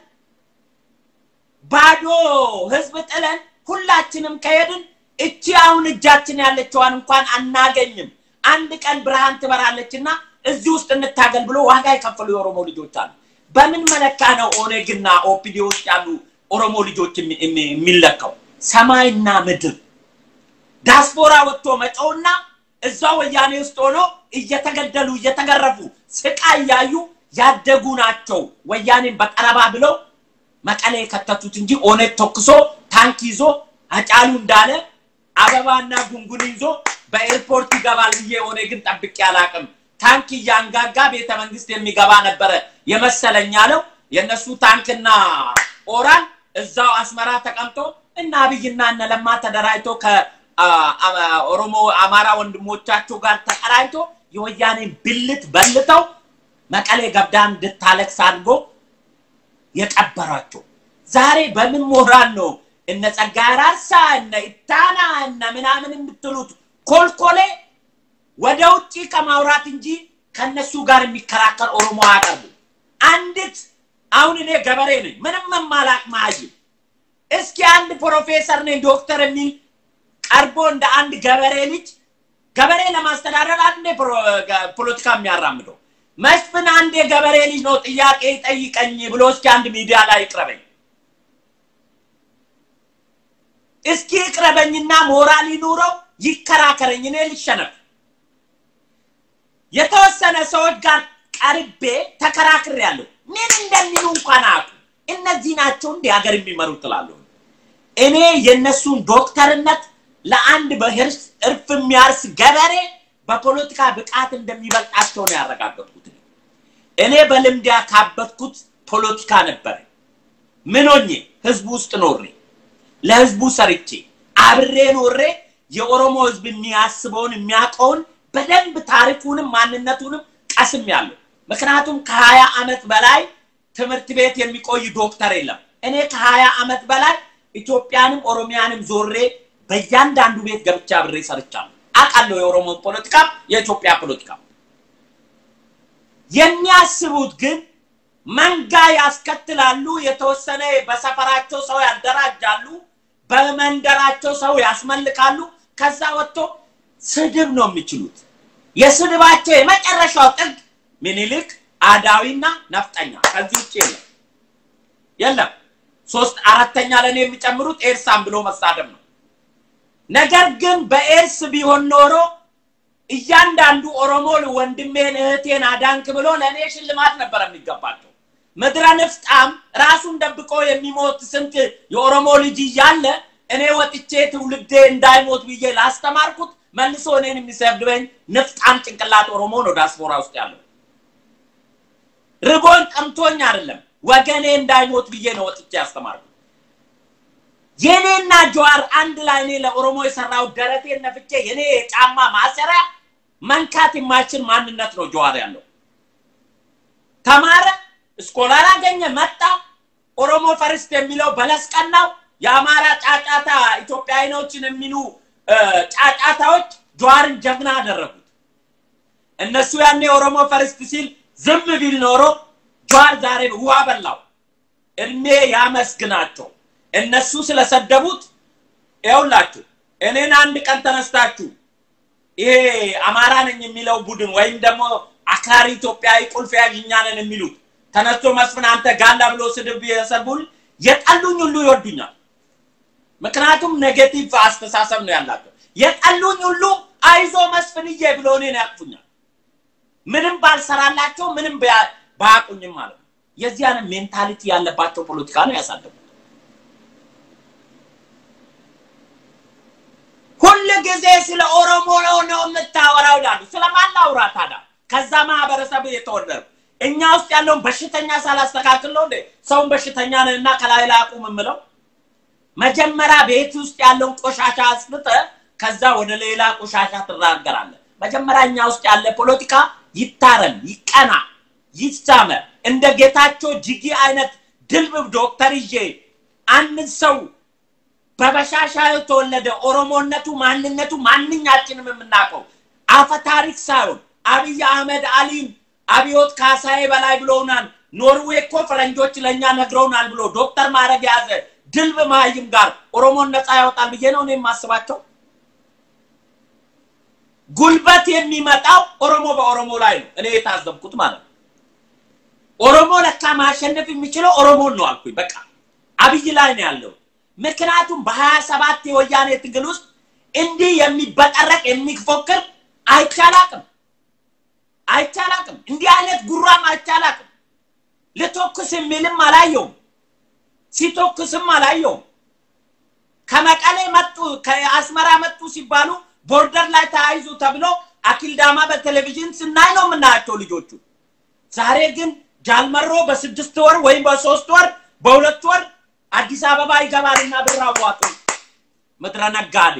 ባዶ ህዝብ ጥለን ሁላችንም ከሄድን እቺ አሁን እጃችን ያለችዋን እንኳን አናገኝም። አንድ ቀን ብርሃን ትበራለችና እዚህ ውስጥ እንታገል ብሎ ዋጋ የከፈሉ የኦሮሞ ልጆች አሉ። በምን መለካ ነው ኦነግና ኦፒዲዮ ውስጥ ያሉ ኦሮሞ ልጆች የሚለካው? ሰማይና ምድር ዳስፖራ ወጥቶ መጨውና እዛ ወያኔ ውስጥ ሆኖ እየተገደሉ እየተገረፉ ስቃይ እያዩ ያደጉ ናቸው። ወያኔን በጠረባ ብለው መቀሌ የከተቱት እንጂ ኦነግ ተኩሶ ታንክ ይዞ አጫሉ እንዳለ አበባና ጉንጉን ይዞ በኤርፖርት ይገባል ብዬ ኦነግን ጠብቄ አላቅም። ታንክ እያንጋጋ ቤተ መንግስት የሚገባ ነበረ የመሰለኝ አለው። የእነሱ ታንክና ኦራል እዛው አስመራ ተቀምጦ እና አብይና እነ ለማ ተደራጅቶ ከኦሮሞ አማራ ወንድሞቻቸው ጋር ተቀራጅቶ የወያኔን ብልት በልተው መቀሌ ገብዳ እንድታለቅስ አድርጎ የቀበሯቸው። ዛሬ በምን ሞራል ነው እነ ጸጋዬ አራርሳ እነ ኢታና እነ ምናምን የምትሉት ኮልኮሌ ወደ ውጭ ከማውራት እንጂ ከነሱ ጋር የሚከራከር ኦሮሞ አያቀርቡ። አንዲት አሁን እኔ ገበሬ ነኝ፣ ምንም መማላቅ ማይም እስኪ አንድ ፕሮፌሰር ነኝ ዶክተር የሚል ቀርቦ እንደ አንድ ገበሬ ልጅ ገበሬ ለማስተዳደር አንዴ ፖለቲካ የሚያራምደው መስፍን አንድ የገበሬ ልጅ ነው ጥያቄ ጠይቀኝ ብሎ እስኪ አንድ ሚዲያ ላይ ይቅረበኝ። እስኪ ይቅረበኝና ሞራል ይኑረው ይከራከረኝ፣ እኔ ልሸነፍ። የተወሰነ ሰዎች ጋር ቀርቤ ተከራክሬያለሁ። ምን እንደሚሉ እንኳን አያውቁ። እነዚህ ናቸው እንዲህ ሀገር የሚመሩ ትላለሁ። እኔ የእነሱን ዶክተርነት ለአንድ በህርስ እርፍ የሚያርስ ገበሬ በፖለቲካ ብቃት እንደሚበልጣቸው ነው ያረጋገጥኩት። እኔ በልምድ ያካበትኩት ፖለቲካ ነበረ። ምን ሆኜ ህዝቡ ውስጥ ኖሬ ለህዝቡ ሰርቼ አብሬ ኖሬ የኦሮሞ ህዝብ የሚያስበውን የሚያውቀውን በደንብ ታሪኩንም ማንነቱንም ቀስም ያለው ምክንያቱም ከሀያ ዓመት በላይ ትምህርት ቤት የሚቆይ ዶክተር የለም። እኔ ከሀያ ዓመት በላይ ኢትዮጵያንም ኦሮሚያንም ዞሬ በእያንዳንዱ ቤት ገብቻ አብሬ ሰርቻለሁ። አውቃለሁ የኦሮሞ ፖለቲካ፣ የኢትዮጵያ ፖለቲካ። የሚያስቡት ግን መንጋ ያስከትላሉ። የተወሰነ በሰፈራቸው ሰው ያደራጃሉ፣ በመንደራቸው ሰው ያስመልካሉ። ከዛ ወጥቶ ስድብ ነው የሚችሉት። የስድባቸው የመጨረሻው ጥግ ምኒልክ፣ አዳዊና ነፍጠኛ። ከዚህ ውጭ የለም የለም። ሶስት አራተኛ ለእኔ የሚጨምሩት ኤርሳን ብሎ መሳደብ ነው። ነገር ግን በኤርስ ቢሆን ኖሮ እያንዳንዱ ኦሮሞ ወንድሜን እህቴን አዳንክ ብሎ ለእኔ ሽልማት ነበር የሚገባቸው። ምድረ ንፍጣም ራሱን ደብቆ የሚሞት ስንት የኦሮሞ ልጅ እያለ እኔ ወጥቼ ትውልዴ እንዳይሞት ብዬ ላስተማርኩት መልሶ እኔን የሚሰድበኝ ንፍጣም ጭንቅላት ኦሮሞ ነው ዳስፖራ ውስጥ ያለው። ርቦኝ ጠምቶኝ አይደለም ወገኔ እንዳይሞት ብዬ ነው ወጥቼ ያስተማርኩት። የኔና ጀዋር አንድ ላይ እኔ ለኦሮሞ የሰራው ደረቴን ነፍቼ የኔ የጫማ ማሰሪያ መንካት የማይችል ማንነት ነው ጀዋር ያለው። ተማረ፣ ስኮላር አገኘ፣ መጣ። ኦሮሞ ፈርስት የሚለው በለስ ቀናው። የአማራ ጫጫታ ኢትዮጵያዊኖችን የሚሉ ጫጫታዎች ጀዋርን ጀግና አደረጉት። እነሱ ያኔ ኦሮሞ ፈርስት ሲል ዝም ቢል ኖሮ ጀዋር ዛሬ ውሃ በላው። እድሜ ያመስግናቸው። እነሱ ስለሰደቡት ይኸውላችሁ፣ እኔን አንድ ቀን ተነስታችሁ ይሄ አማራ ነኝ የሚለው ቡድን ወይም ደግሞ አክራሪ ኢትዮጵያዊ ቁልፍ ያዥ እኛ ነን የሚሉት ተነስቶ መስፍን አንተ ጋላ ብሎ ስድብ የሰድቡን የጠሉኝ ሁሉ ይወዱኛል። ምክንያቱም ኔጌቲቭ አስተሳሰብ ነው ያላቸው። የጠሉኝ ሁሉ አይዞ መስፍንዬ ብሎ እኔን ያቅፉኛል። ምንም ባልሰራላቸው ምንም ባያቁኝም ማለት ነው። የዚህ አይነት ሜንታሊቲ ያለባቸው ፖለቲካ ነው ያሳደጉት። ሁል ጊዜ ስለ ኦሮሞ ነው ነው የምታወራው ይላሉ። ስለማን ላውራ ታዲያ? ከዛ ማህበረሰብ የተወለዱ እኛ ውስጥ ያለውን በሽተኛ ሳላስተካክል ነው እንዴ ሰውን በሽተኛ ነን እና ከላይ ላይ አቁም የምለው? መጀመሪያ ቤት ውስጥ ያለውን ቆሻሻ አስፍተ ከዛ ወደ ሌላ ቆሻሻ ትራገራለህ። መጀመሪያ እኛ ውስጥ ያለ ፖለቲካ ይታረም፣ ይቀና፣ ይሳመር። እንደ ጌታቸው ጅጊ አይነት ድልብብ ዶክተር ይዤ አንድ ሰው በበሻሻ የተወለደ ኦሮሞነቱ ማንነቱ ማንኛችንም የምናውቀው አፈ ታሪክ ሳይሆን አብይ አህመድ አሊም አብዮት ካሳዬ በላይ ብለውናል። ኖርዌይ እኮ ፈረንጆች ለእኛ ነግረውናል ብሎ ዶክተር ማድረግ የያዘ ድልብ መሀይም ጋር ኦሮሞን ነፃ ያወጣል ብዬ ነው እኔ የማስባቸው። ጉልበት የሚመጣው ኦሮሞ በኦሮሞ ላይ ነው። እኔ የታዘብኩት ማለት ነው። ኦሮሞ ለካ ማሸነፍ የሚችለው ኦሮሞን ነው አልኩኝ። በቃ አብይ ላይ ነው ያለው። ምክንያቱም በሀያ ሰባት የወያኔ ትግል ውስጥ እንዲህ የሚበጠረቅ የሚፎክር አይቻላቅም አይቻላቅም። እንዲህ አይነት ጉራም አይቻላቅም። ልቶክስ የሚልም አላየውም፣ ሲቶክስም አላየውም። ከመቀሌ መጡ ከአስመራ መጡ ሲባሉ ቦርደር ላይ ተያይዙ ተብሎ አኪልዳማ በቴሌቪዥን ስናይ ነው የምናያቸው ልጆቹ። ዛሬ ግን ጃልመሮ በስድስት ወር ወይም በሶስት ወር በሁለት ወር አዲስ አበባ ይገባልና ብር አዋጡ። ምድረ ነጋዴ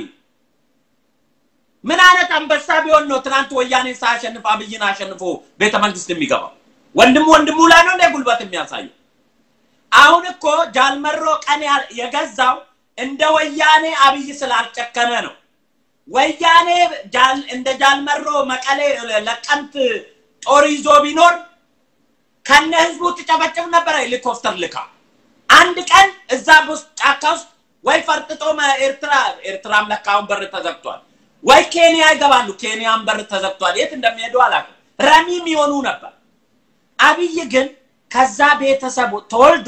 ምን አይነት አንበሳ ቢሆን ነው ትናንት ወያኔን ሳያሸንፍ አብይን አሸንፎ ቤተ መንግስት የሚገባው? ወንድሙ ወንድሙ ላይ ነው እንደ ጉልበት የሚያሳየው። አሁን እኮ ጃልመሮ ቀን የገዛው እንደ ወያኔ አብይ ስላልጨከነ ነው። ወያኔ እንደ ጃልመሮ መቀሌ ለቀምት ጦር ይዞ ቢኖር ከነ ህዝቡ ትጨፈጭፍ ነበረ ሄሊኮፕተር ልካ። አንድ ቀን እዛ ውስጥ ጫካ ውስጥ ወይ ፈርጥጦ ኤርትራ ኤርትራም ለካውን በር ተዘግቷል፣ ወይ ኬንያ ይገባሉ። ኬንያም በር ተዘግቷል። የት እንደሚሄዱ አላውቅም። ረሚም ይሆኑ ነበር። አብይ ግን ከዛ ቤተሰብ ተወልዶ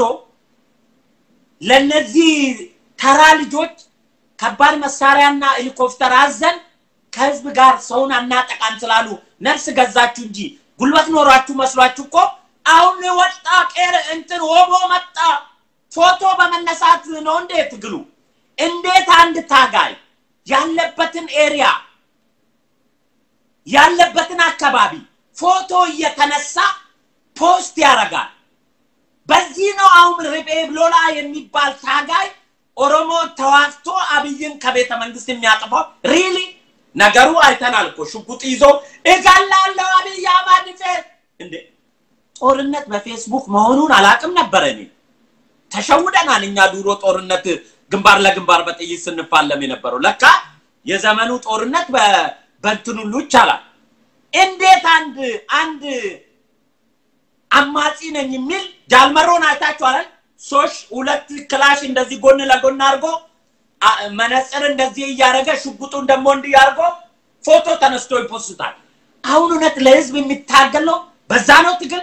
ለነዚህ ተራ ልጆች ከባድ መሳሪያና ሄሊኮፕተር አዘን ከህዝብ ጋር ሰውን አናጠቃም ስላሉ ነፍስ ገዛችሁ እንጂ ጉልበት ኖሯችሁ መስሏችሁ እኮ አሁን ወጣ ቄር እንትን ሆቦ መጣ ፎቶ በመነሳት ነው እንዴ ትግሉ? እንዴት አንድ ታጋይ ያለበትን ኤሪያ ያለበትን አካባቢ ፎቶ እየተነሳ ፖስት ያደርጋል? በዚህ ነው አሁን ርቤ ብሎላ የሚባል ታጋይ ኦሮሞ ተዋግቶ አብይን ከቤተ መንግስት የሚያጥፋው ሪሊ ነገሩ አይተናል እኮ ሽጉጥ ይዞ እገላለሁ አብይ አህመድ ፌስ እንዴ ጦርነት በፌስቡክ መሆኑን አላቅም ነበረ እኔ ተሸውደናል እኛ ድሮ ጦርነት ግንባር ለግንባር በጥይት ስንፋለም የነበረው ለካ የዘመኑ ጦርነት በእንትን ሁሉ ይቻላል እንዴት አንድ አንድ አማጺ ነኝ የሚል ጃልመሮን አይታችኋል ሶሽ ሁለት ክላሽ እንደዚህ ጎን ለጎን አድርጎ መነጽር እንደዚህ እያደረገ ሽጉጡን ደግሞ እንዲህ አድርጎ ፎቶ ተነስቶ ይፖስታል። አሁን እውነት ለህዝብ የሚታገል ነው። በዛ ነው ትግል።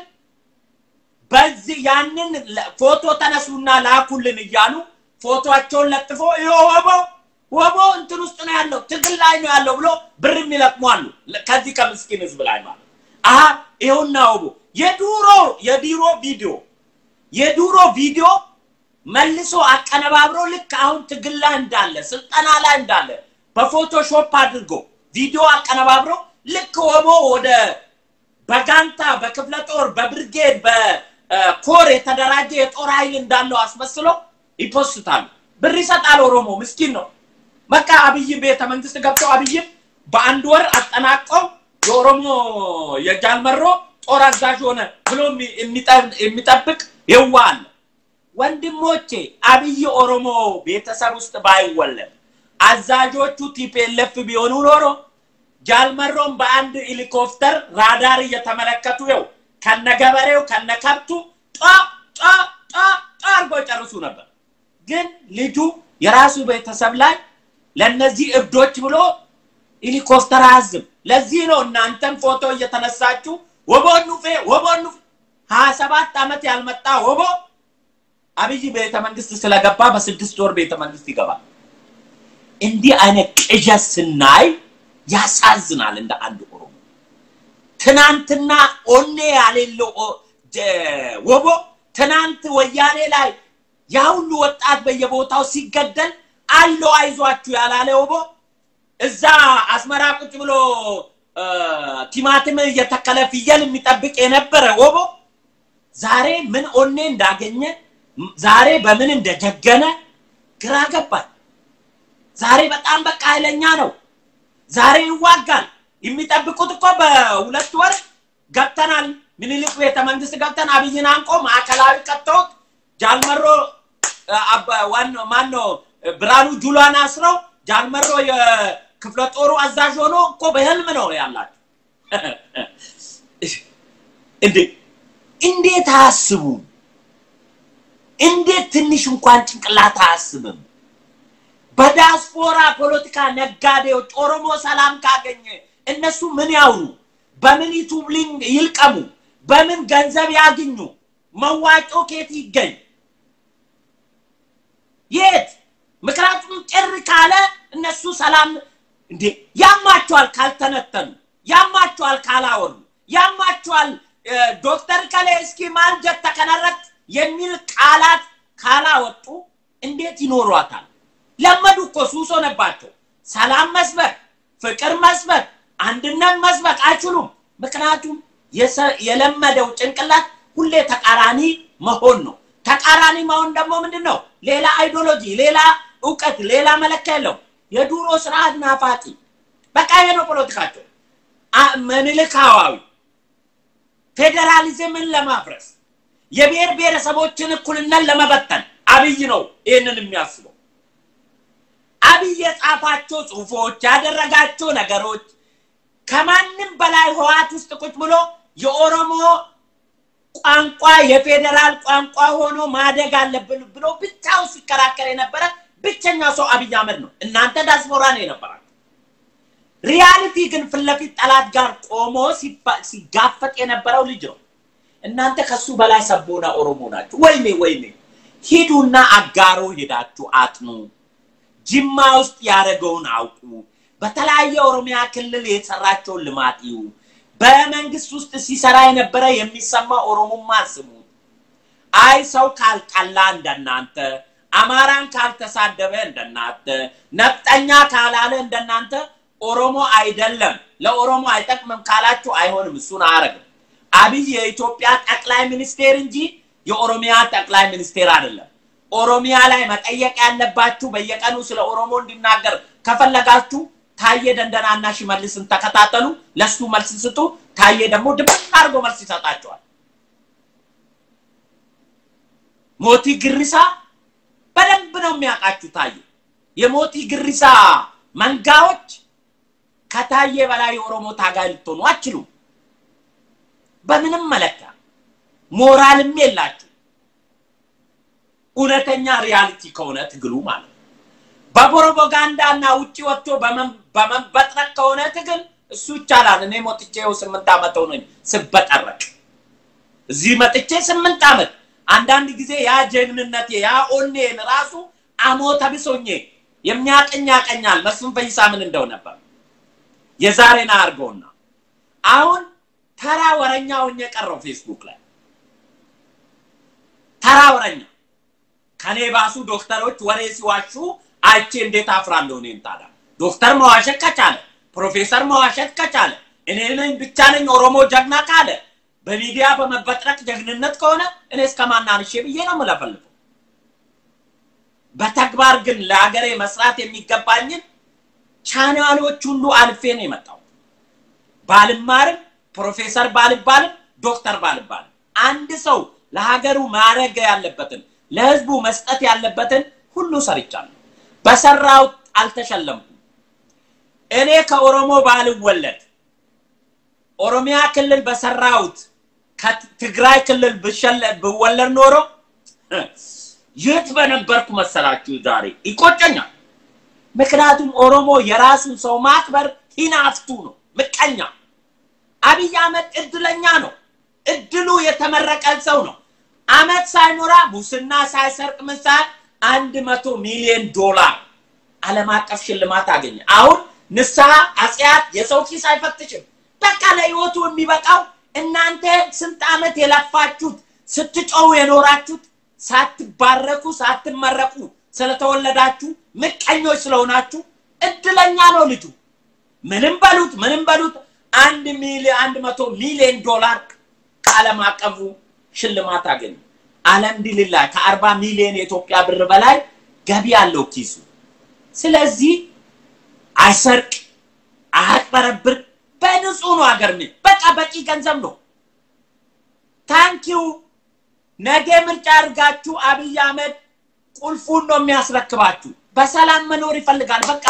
በዚህ ያንን ፎቶ ተነሱና ላኩልን እያሉ ፎቶቸውን ለጥፎ ወቦ ወቦ እንትን ውስጥ ነው ያለው ትግል ላይ ነው ያለው ብሎ ብር የሚለቅሙ አሉ። ከዚህ ከምስኪን ህዝብ ላይ ማለት አሀ ይኸውና ወቦ የዱሮ የዲሮ ቪዲዮ የዱሮ ቪዲዮ መልሶ አቀነባብሮ ልክ አሁን ትግል ላይ እንዳለ ስልጠና ላይ እንዳለ በፎቶሾፕ አድርጎ ቪዲዮ አቀነባብሮ ልክ ወቦ ወደ በጋንታ በክፍለ ጦር በብርጌድ በኮር የተደራጀ የጦር ኃይል እንዳለው አስመስሎ ይፖስታሉ። ብር ይሰጣል። ኦሮሞ ምስኪን ነው። በቃ አብይ ቤተ መንግስት ገብተው አብይም በአንድ ወር አጠናቀው የኦሮሞ የጃልመሮ ጦር አዛዥ ሆነ ብሎ የሚጠብቅ የዋ አለ። ወንድሞቼ አብይ ኦሮሞ ቤተሰብ ውስጥ ባይወለድ አዛዦቹ ቲፒኤልኤፍ ቢሆኑ ኖሮ ጃልመሮን በአንድ ሄሊኮፕተር ራዳር እየተመለከቱ ይው ከነገበሬው ከነከብቱ ጧ ጧ ጧ ጧ አድርጎ ይጨርሱ ነበር። ግን ልጁ የራሱ ቤተሰብ ላይ ለነዚህ እብዶች ብሎ ሄሊኮፕተር አያዝም። ለዚህ ነው እናንተም ፎቶ እየተነሳችሁ ወቦኑ ፌ ወቦኑ ሀያ ሰባት ዓመት ያልመጣ ወቦ አብይ ቤተ መንግስት ስለገባ በስድስት ወር ቤተ መንግስት ይገባል። እንዲህ አይነት ቅዠት ስናይ ያሳዝናል። እንደ አንድ ኦሮሞ ትናንትና ኦኔ ያሌለው ወቦ ትናንት ወያኔ ላይ ያ ሁሉ ወጣት በየቦታው ሲገደል አለው አይዟችሁ ያላለ ወቦ እዛ አስመራ ቁጭ ብሎ ቲማቲም እየተከለ ፍየል የሚጠብቅ የነበረ ወቦ ዛሬ ምን ኦኔ እንዳገኘ ዛሬ በምን እንደጀገነ ግራ ገባኝ። ዛሬ በጣም በቃ ኃይለኛ ነው። ዛሬ ይዋጋል። የሚጠብቁት እኮ በሁለት ወር ገብተናል፣ ምኒልክ ቤተ መንግስት ገብተን አብይን አንቆ ማዕከላዊ ከተውት ጃልመሮ ዋናው ማነው ብርሃኑ ጁላን አስረው ጃልመሮ የክፍለ ጦሩ አዛዥ ሆኖ እኮ በህልም ነው ያላቸው። እንዴ እንዴት አያስቡም? እንዴት ትንሽ እንኳን ጭንቅላት አያስብም? በዲያስፖራ ፖለቲካ ነጋዴዎች ኦሮሞ ሰላም ካገኘ እነሱ ምን ያውሩ? በምን ዩቱብ ሊንክ ይልቀሙ? በምን ገንዘብ ያግኙ? መዋጮ ኬት ይገኝ? የት? ምክንያቱም ጭር ካለ እነሱ ሰላም እንዴ ያማቸዋል፣ ካልተነተኑ ያማቸዋል፣ ካላወሩ ያማቸዋል። ዶክተር ከሌ እስኪ ማንጀት ተከነረት የሚል ቃላት ካላወጡ እንዴት ይኖሯታል? ለመዱ እኮ ሱስ ሆነባቸው። ሰላም መስበክ፣ ፍቅር መስበክ፣ አንድነት መስበክ አይችሉም። ምክንያቱም የለመደው ጭንቅላት ሁሌ ተቃራኒ መሆን ነው። ተቃራኒ መሆን ደግሞ ምንድን ነው? ሌላ አይዲዮሎጂ፣ ሌላ እውቀት፣ ሌላ መለኪያ የለው። የዱሮ ስርዓት ናፋቂ። በቃ ይሄ ነው ፖለቲካቸው። ምኒልካዋዊ ፌዴራሊዝምን ለማፍረስ የብሔር ብሔረሰቦችን እኩልነት ለመበተን አብይ ነው ይህንን የሚያስበው። አብይ የጻፋቸው ጽሁፎች ያደረጋቸው ነገሮች ከማንም በላይ ህወሓት ውስጥ ቁጭ ብሎ የኦሮሞ ቋንቋ የፌዴራል ቋንቋ ሆኖ ማደግ አለብን ብሎ ብቻው ሲከራከር የነበረ ብቸኛ ሰው አብይ አህመድ ነው። እናንተ ዳስፖራ ነው የነበራችሁ። ሪያሊቲ ግን ፊት ለፊት ጠላት ጋር ቆሞ ሲጋፈጥ የነበረው ልጅ ነው። እናንተ ከሱ በላይ ሰቦና ኦሮሞ ናችሁ። ወይኔ ወይኔ! ሂዱና አጋሮ ሄዳችሁ አጥኑ። ጅማ ውስጥ ያደረገውን አውቁ። በተለያየ ኦሮሚያ ክልል የሰራቸውን ልማት ይዩ። በመንግስት ውስጥ ሲሰራ የነበረ የሚሰማ ኦሮሞማ ስሙ። አይ ሰው ካልጠላ እንደናንተ፣ አማራን ካልተሳደበ እንደናንተ፣ ነፍጠኛ ካላለ እንደናንተ ኦሮሞ አይደለም ለኦሮሞ አይጠቅምም ካላችሁ አይሆንም። እሱን አያረግም። አብይ የኢትዮጵያ ጠቅላይ ሚኒስቴር እንጂ የኦሮሚያ ጠቅላይ ሚኒስቴር አይደለም። ኦሮሚያ ላይ መጠየቅ ያለባችሁ በየቀኑ ስለ ኦሮሞ እንዲናገር ከፈለጋችሁ ታዬ ደንደናና ሽመልስን ተከታተሉ፣ ለሱ መልስ ስጡ። ታዬ ደግሞ ድብቅ አድርጎ መልስ ይሰጣቸዋል። ሞቲ ግሪሳ በደንብ ነው የሚያውቃችሁ ታዬ። የሞቲ ግሪሳ መንጋዎች ከታዬ በላይ የኦሮሞ ታጋይ ልትሆኑ አችሉም። በምንም መለኪያ ሞራልም የላችሁ። እውነተኛ ሪያሊቲ ከሆነ ትግሉ ማለት ነው። በፕሮፓጋንዳ እና ውጭ ወጥቶ በመበጥረቅ ከሆነ ትግል እሱ ይቻላል። እኔ ሞጥቼ ይኸው ስምንት ዓመት ሆነኝ ስበጠረቅ እዚህ መጥቼ ስምንት ዓመት አንዳንድ ጊዜ ያ ጀግንነቴ ያ ኦኔን ራሱ አሞተ ብሶኜ የሚያቀኝ ያቀኛል። መስፍን ፈይሳ ምን እንደው ነበር የዛሬን አድርገውና አሁን ተራ ወረኛ ሆኜ ቀረው ፌስቡክ ላይ ተራ ወረኛ ከኔ ባሱ ዶክተሮች ወሬ ሲዋሹ አይቼ እንዴት አፍራለሁ? እኔን ታዲያ ዶክተር መዋሸት ከቻለ ፕሮፌሰር መዋሸት ከቻለ እኔ ነኝ ብቻ ነኝ ኦሮሞ ጀግና ካለ በሚዲያ በመበጥረቅ ጀግንነት ከሆነ እኔ እስከ ማናንሼ ብዬ ነው የምለፈልፈው። በተግባር ግን ለሀገሬ መስራት የሚገባኝን ቻናሎች ሁሉ አልፌ ነው የመጣው። ባልማርም ፕሮፌሰር ባልባልም ዶክተር ባልባልም አንድ ሰው ለሀገሩ ማድረግ ያለበትን ለህዝቡ መስጠት ያለበትን ሁሉ ሰርቻለሁ። በሰራው አልተሸለምኩም። እኔ ከኦሮሞ ባልወለድ ኦሮሚያ ክልል በሰራሁት ከትግራይ ክልል ብወለድ ኖሮ የት በነበርኩ መሰላችሁ? ዛሬ ይቆጨኛል። ምክንያቱም ኦሮሞ የራሱን ሰው ማክበር ሂናፍቱ ነው፣ ምቀኛ። አብይ አህመድ እድለኛ ነው። እድሉ የተመረቀ ሰው ነው። አመት ሳይሞላ ሙስና ሳይሰርቅ ምሳል አንድ መቶ ሚሊዮን ዶላር ዓለም አቀፍ ሽልማት አገኘ። አሁን ንስሐ አጽያት የሰው ኪስ አይፈትሽም። በቃ ለህይወቱ የሚበቃው እናንተ ስንት ዓመት የለፋችሁት ስትጮው የኖራችሁት ሳትባረኩ ሳትመረቁ ስለተወለዳችሁ ምቀኞች ስለሆናችሁ እድለኛ ነው ልጁ። ምንም በሉት ምንም በሉት አንድ ሚሊዮን አንድ መቶ ሚሊዮን ዶላር ከዓለም አቀፉ ሽልማት አገኘ። አልሐምዱሊላህ ከአርባ ሚሊዮን የኢትዮጵያ ብር በላይ ገቢ አለው ኪሱ። ስለዚህ አይሰርቅ፣ አያጭበረብር። በንጹህ ነው ሀገር ምን በቃ በቂ ገንዘብ ነው። ታንኪው ነገ ምርጫ አድርጋችሁ አብይ አህመድ ቁልፉን ነው የሚያስረክባችሁ። በሰላም መኖር ይፈልጋል። በቃ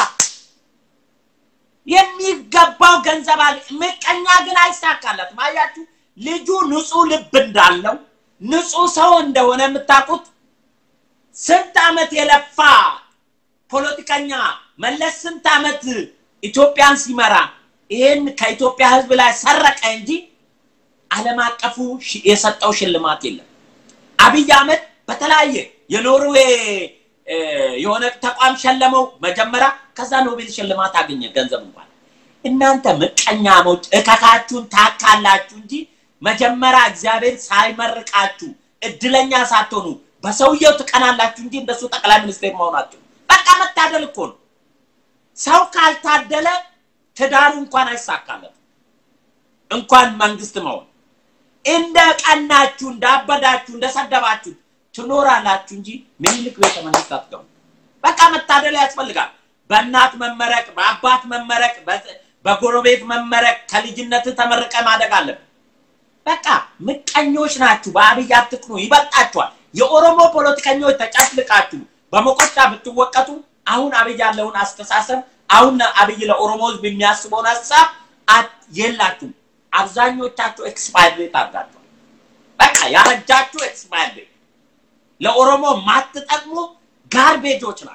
የሚገባው ገንዘብ አለ። ምቀኛ ግን አይሳካለትም። አያችሁ ልጁ ንጹህ ልብ እንዳለው ንጹህ ሰው እንደሆነ የምታውቁት ስንት ዓመት የለፋ ፖለቲከኛ መለስ ስንት ዓመት ኢትዮጵያን ሲመራ ይሄን ከኢትዮጵያ ሕዝብ ላይ ሰረቀ እንጂ ዓለም አቀፉ የሰጠው ሽልማት የለም። አብይ አህመድ በተለያየ የኖርዌይ የሆነ ተቋም ሸለመው መጀመሪያ፣ ከዛ ኖቤል ሽልማት አገኘ ገንዘብ እንኳን። እናንተ ምቀኛሞች እከካችሁን ታካላችሁ እንጂ መጀመሪያ እግዚአብሔር ሳይመርቃችሁ እድለኛ ሳትሆኑ በሰውየው ትቀናላችሁ እንጂ እንደሱ ጠቅላይ ሚኒስቴር መሆናችሁ በቃ መታደል እኮ ነው። ሰው ካልታደለ ትዳሩ እንኳን አይሳካለት እንኳን መንግስት መሆን። እንደ ቀናችሁ እንዳበዳችሁ እንደሰደባችሁ ትኖራላችሁ እንጂ ምኒልክ ቤተ መንግስት አትገቡ። በቃ መታደል ያስፈልጋል። በእናት መመረቅ፣ በአባት መመረቅ፣ በጎረቤት መመረቅ፣ ከልጅነት ተመርቀ ማደግ አለብን። በቃ ምቀኞች ናችሁ። በአብይ አትቅኑ፣ ይበልጣችኋል። የኦሮሞ ፖለቲከኞች ተጨፍልቃችሁ በመቆጫ ብትወቀቱ አሁን አብይ ያለውን አስተሳሰብ አሁን አብይ ለኦሮሞ ህዝብ የሚያስበውን ሀሳብ የላችሁም። አብዛኞቻችሁ ኤክስፓየር ቤት አድርጋችኋል። በቃ ያረጃችሁ ኤክስፓየር ቤት ለኦሮሞ ማትጠቅሙ ጋርቤጆች ናቸው።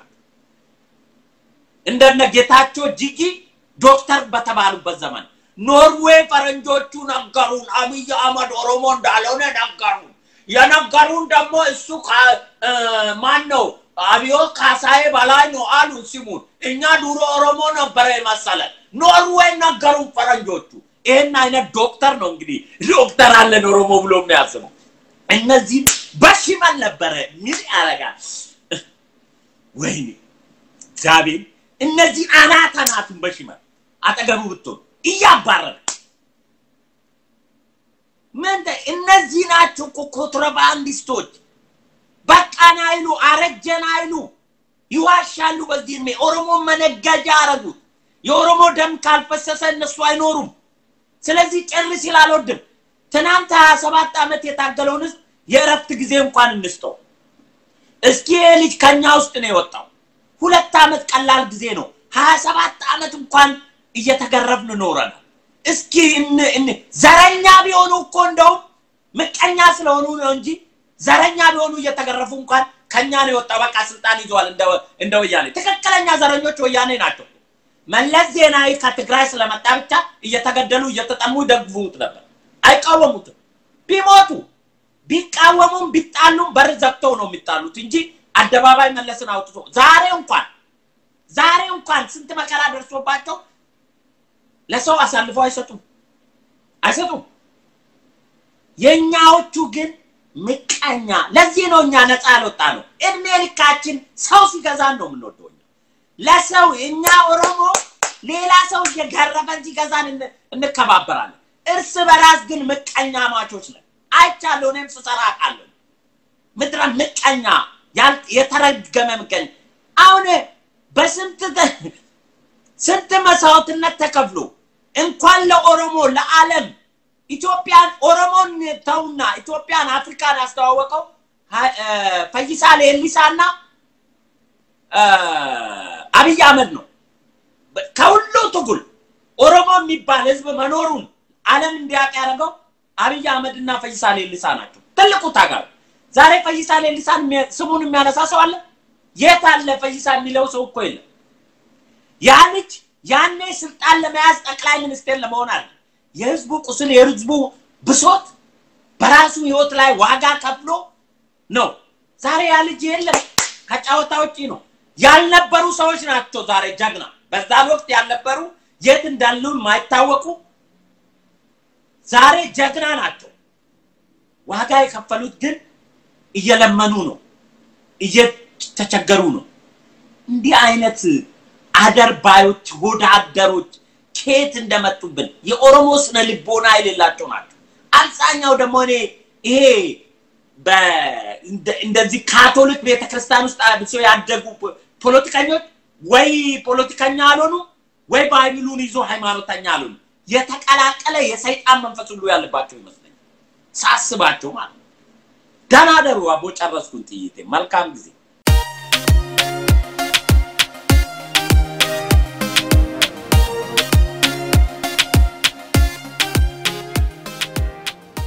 እንደነ ጌታቸው ጂጂ ዶክተር በተባሉበት ዘመን ኖርዌይ ፈረንጆቹ ነገሩን፣ አብይ አህመድ ኦሮሞ እንዳልሆነ ነገሩን። የነገሩን ደግሞ እሱ ማን ነው? አብዮት ካሳዬ በላይ ነው አሉ ሲሙን። እኛ ድሮ ኦሮሞ ነበረ መሰለን። ኖርዌይ ነገሩን ፈረንጆቹ። ይህን አይነት ዶክተር ነው እንግዲህ ዶክተር አለን ኦሮሞ ብሎ የሚያስበው። እነዚህም በሽመል ነበረ ምን ያደርጋል? ወይኔ እግዚአብሔር እነዚህ አናት አናቱን በሽመል አጠገቡ ብትሆን እያባረረ ምን እነዚህ ናቸው እኮ ኮንትሮባንዲስቶች። በቃን አይሉ አረጀን አይሉ ይዋሻሉ። በዚህ እድሜ ኦሮሞ መነገጃ አረጉት። የኦሮሞ ደም ካልፈሰሰ እነሱ አይኖሩም። ስለዚህ ጭር ሲል አልወድም። ትናንት ሀያ ሰባት ዓመት የታገለውን ህዝብ የእረፍት ጊዜ እንኳን እንስጠው። እስኪ ይሄ ልጅ ከኛ ውስጥ ነው የወጣው። ሁለት ዓመት ቀላል ጊዜ ነው። ሀያ ሰባት ዓመት እንኳን እየተገረፍን ኖረናል። እስኪ ዘረኛ ቢሆኑ እኮ እንደውም ምቀኛ ስለሆኑ ነው እንጂ ዘረኛ ቢሆኑ እየተገረፉ እንኳን ከኛ ነው የወጣው። በቃ ስልጣን ይዘዋል እንደ ወያኔ። ትክክለኛ ዘረኞች ወያኔ ናቸው። መለስ ዜናዊ ከትግራይ ስለመጣ ብቻ እየተገደሉ እየተጠሙ ይደግፉት ነበር፣ አይቃወሙትም። ቢሞቱ ቢቃወሙም ቢጣሉም በር ዘግተው ነው የሚጣሉት እንጂ አደባባይ መለስን አውጥቶ ዛሬ እንኳን ዛሬ እንኳን ስንት መከራ ደርሶባቸው ለሰው አሳልፈው አይሰጡም አይሰጡም። የእኛዎቹ ግን ምቀኛ። ለዚህ ነው እኛ ነፃ ያልወጣ ነው። እድሜ ልካችን ሰው ሲገዛን ነው የምንወደው። ለሰው እኛ ኦሮሞ ሌላ ሰው እየገረፈን ሲገዛን እንከባበራለን። እርስ በራስ ግን ምቀኛ ማቾች ነን። አይቻለሁ፣ እኔም ስሰራ አውቃለሁ። ምድረ ምቀኛ የተረገመ ምቀኛ። አሁን በስንት ስንት መስዋዕትነት ተከፍሎ እንኳን ለኦሮሞ ለዓለም ኢትዮጵያን ኦሮሞን ተውና ኢትዮጵያን አፍሪካን ያስተዋወቀው ፈይሳ ሌሊሳና አብይ አህመድ ነው። ከሁሉ ትጉል ኦሮሞ የሚባል ህዝብ መኖሩን ዓለም እንዲያውቅ ያደረገው አብይ አህመድ እና ፈይሳ ሌሊሳ ናቸው። ትልቁ ታጋሪ ዛሬ ፈይሳ ሌሊሳን ስሙን የሚያነሳ ሰው አለ? የት አለ? ፈይሳ የሚለው ሰው እኮ የለም። ያ ልጅ ያኔ ስልጣን ለመያዝ ጠቅላይ ሚኒስቴር ለመሆን አለ የህዝቡ ቁስል የህዝቡ ብሶት በራሱ ህይወት ላይ ዋጋ ከፍሎ ነው። ዛሬ ያ ልጅ የለም፣ ከጨዋታ ውጪ ነው። ያልነበሩ ሰዎች ናቸው ዛሬ ጀግና። በዛን ወቅት ያልነበሩ የት እንዳሉ የማይታወቁ ዛሬ ጀግና ናቸው። ዋጋ የከፈሉት ግን እየለመኑ ነው፣ እየተቸገሩ ነው። እንዲህ አይነት አደርባዮች ሆዳ አደሮች ከየት እንደመጡብን የኦሮሞ ስነ ልቦና የሌላቸው ናቸው። አብዛኛው ደግሞ እኔ ይሄ እንደዚህ ካቶሊክ ቤተክርስቲያን ውስጥ አብሶ ያደጉ ፖለቲከኞች ወይ ፖለቲከኛ አልሆኑ ወይ ባይብሉን ይዞ ሃይማኖተኛ አሉን የተቀላቀለ የሰይጣን መንፈስ ሁሉ ያለባቸው ይመስለኛል ሳስባቸው ማለት ነው። ደህና ደሩ አቦ ጨረስኩን ጥይቴ። መልካም ጊዜ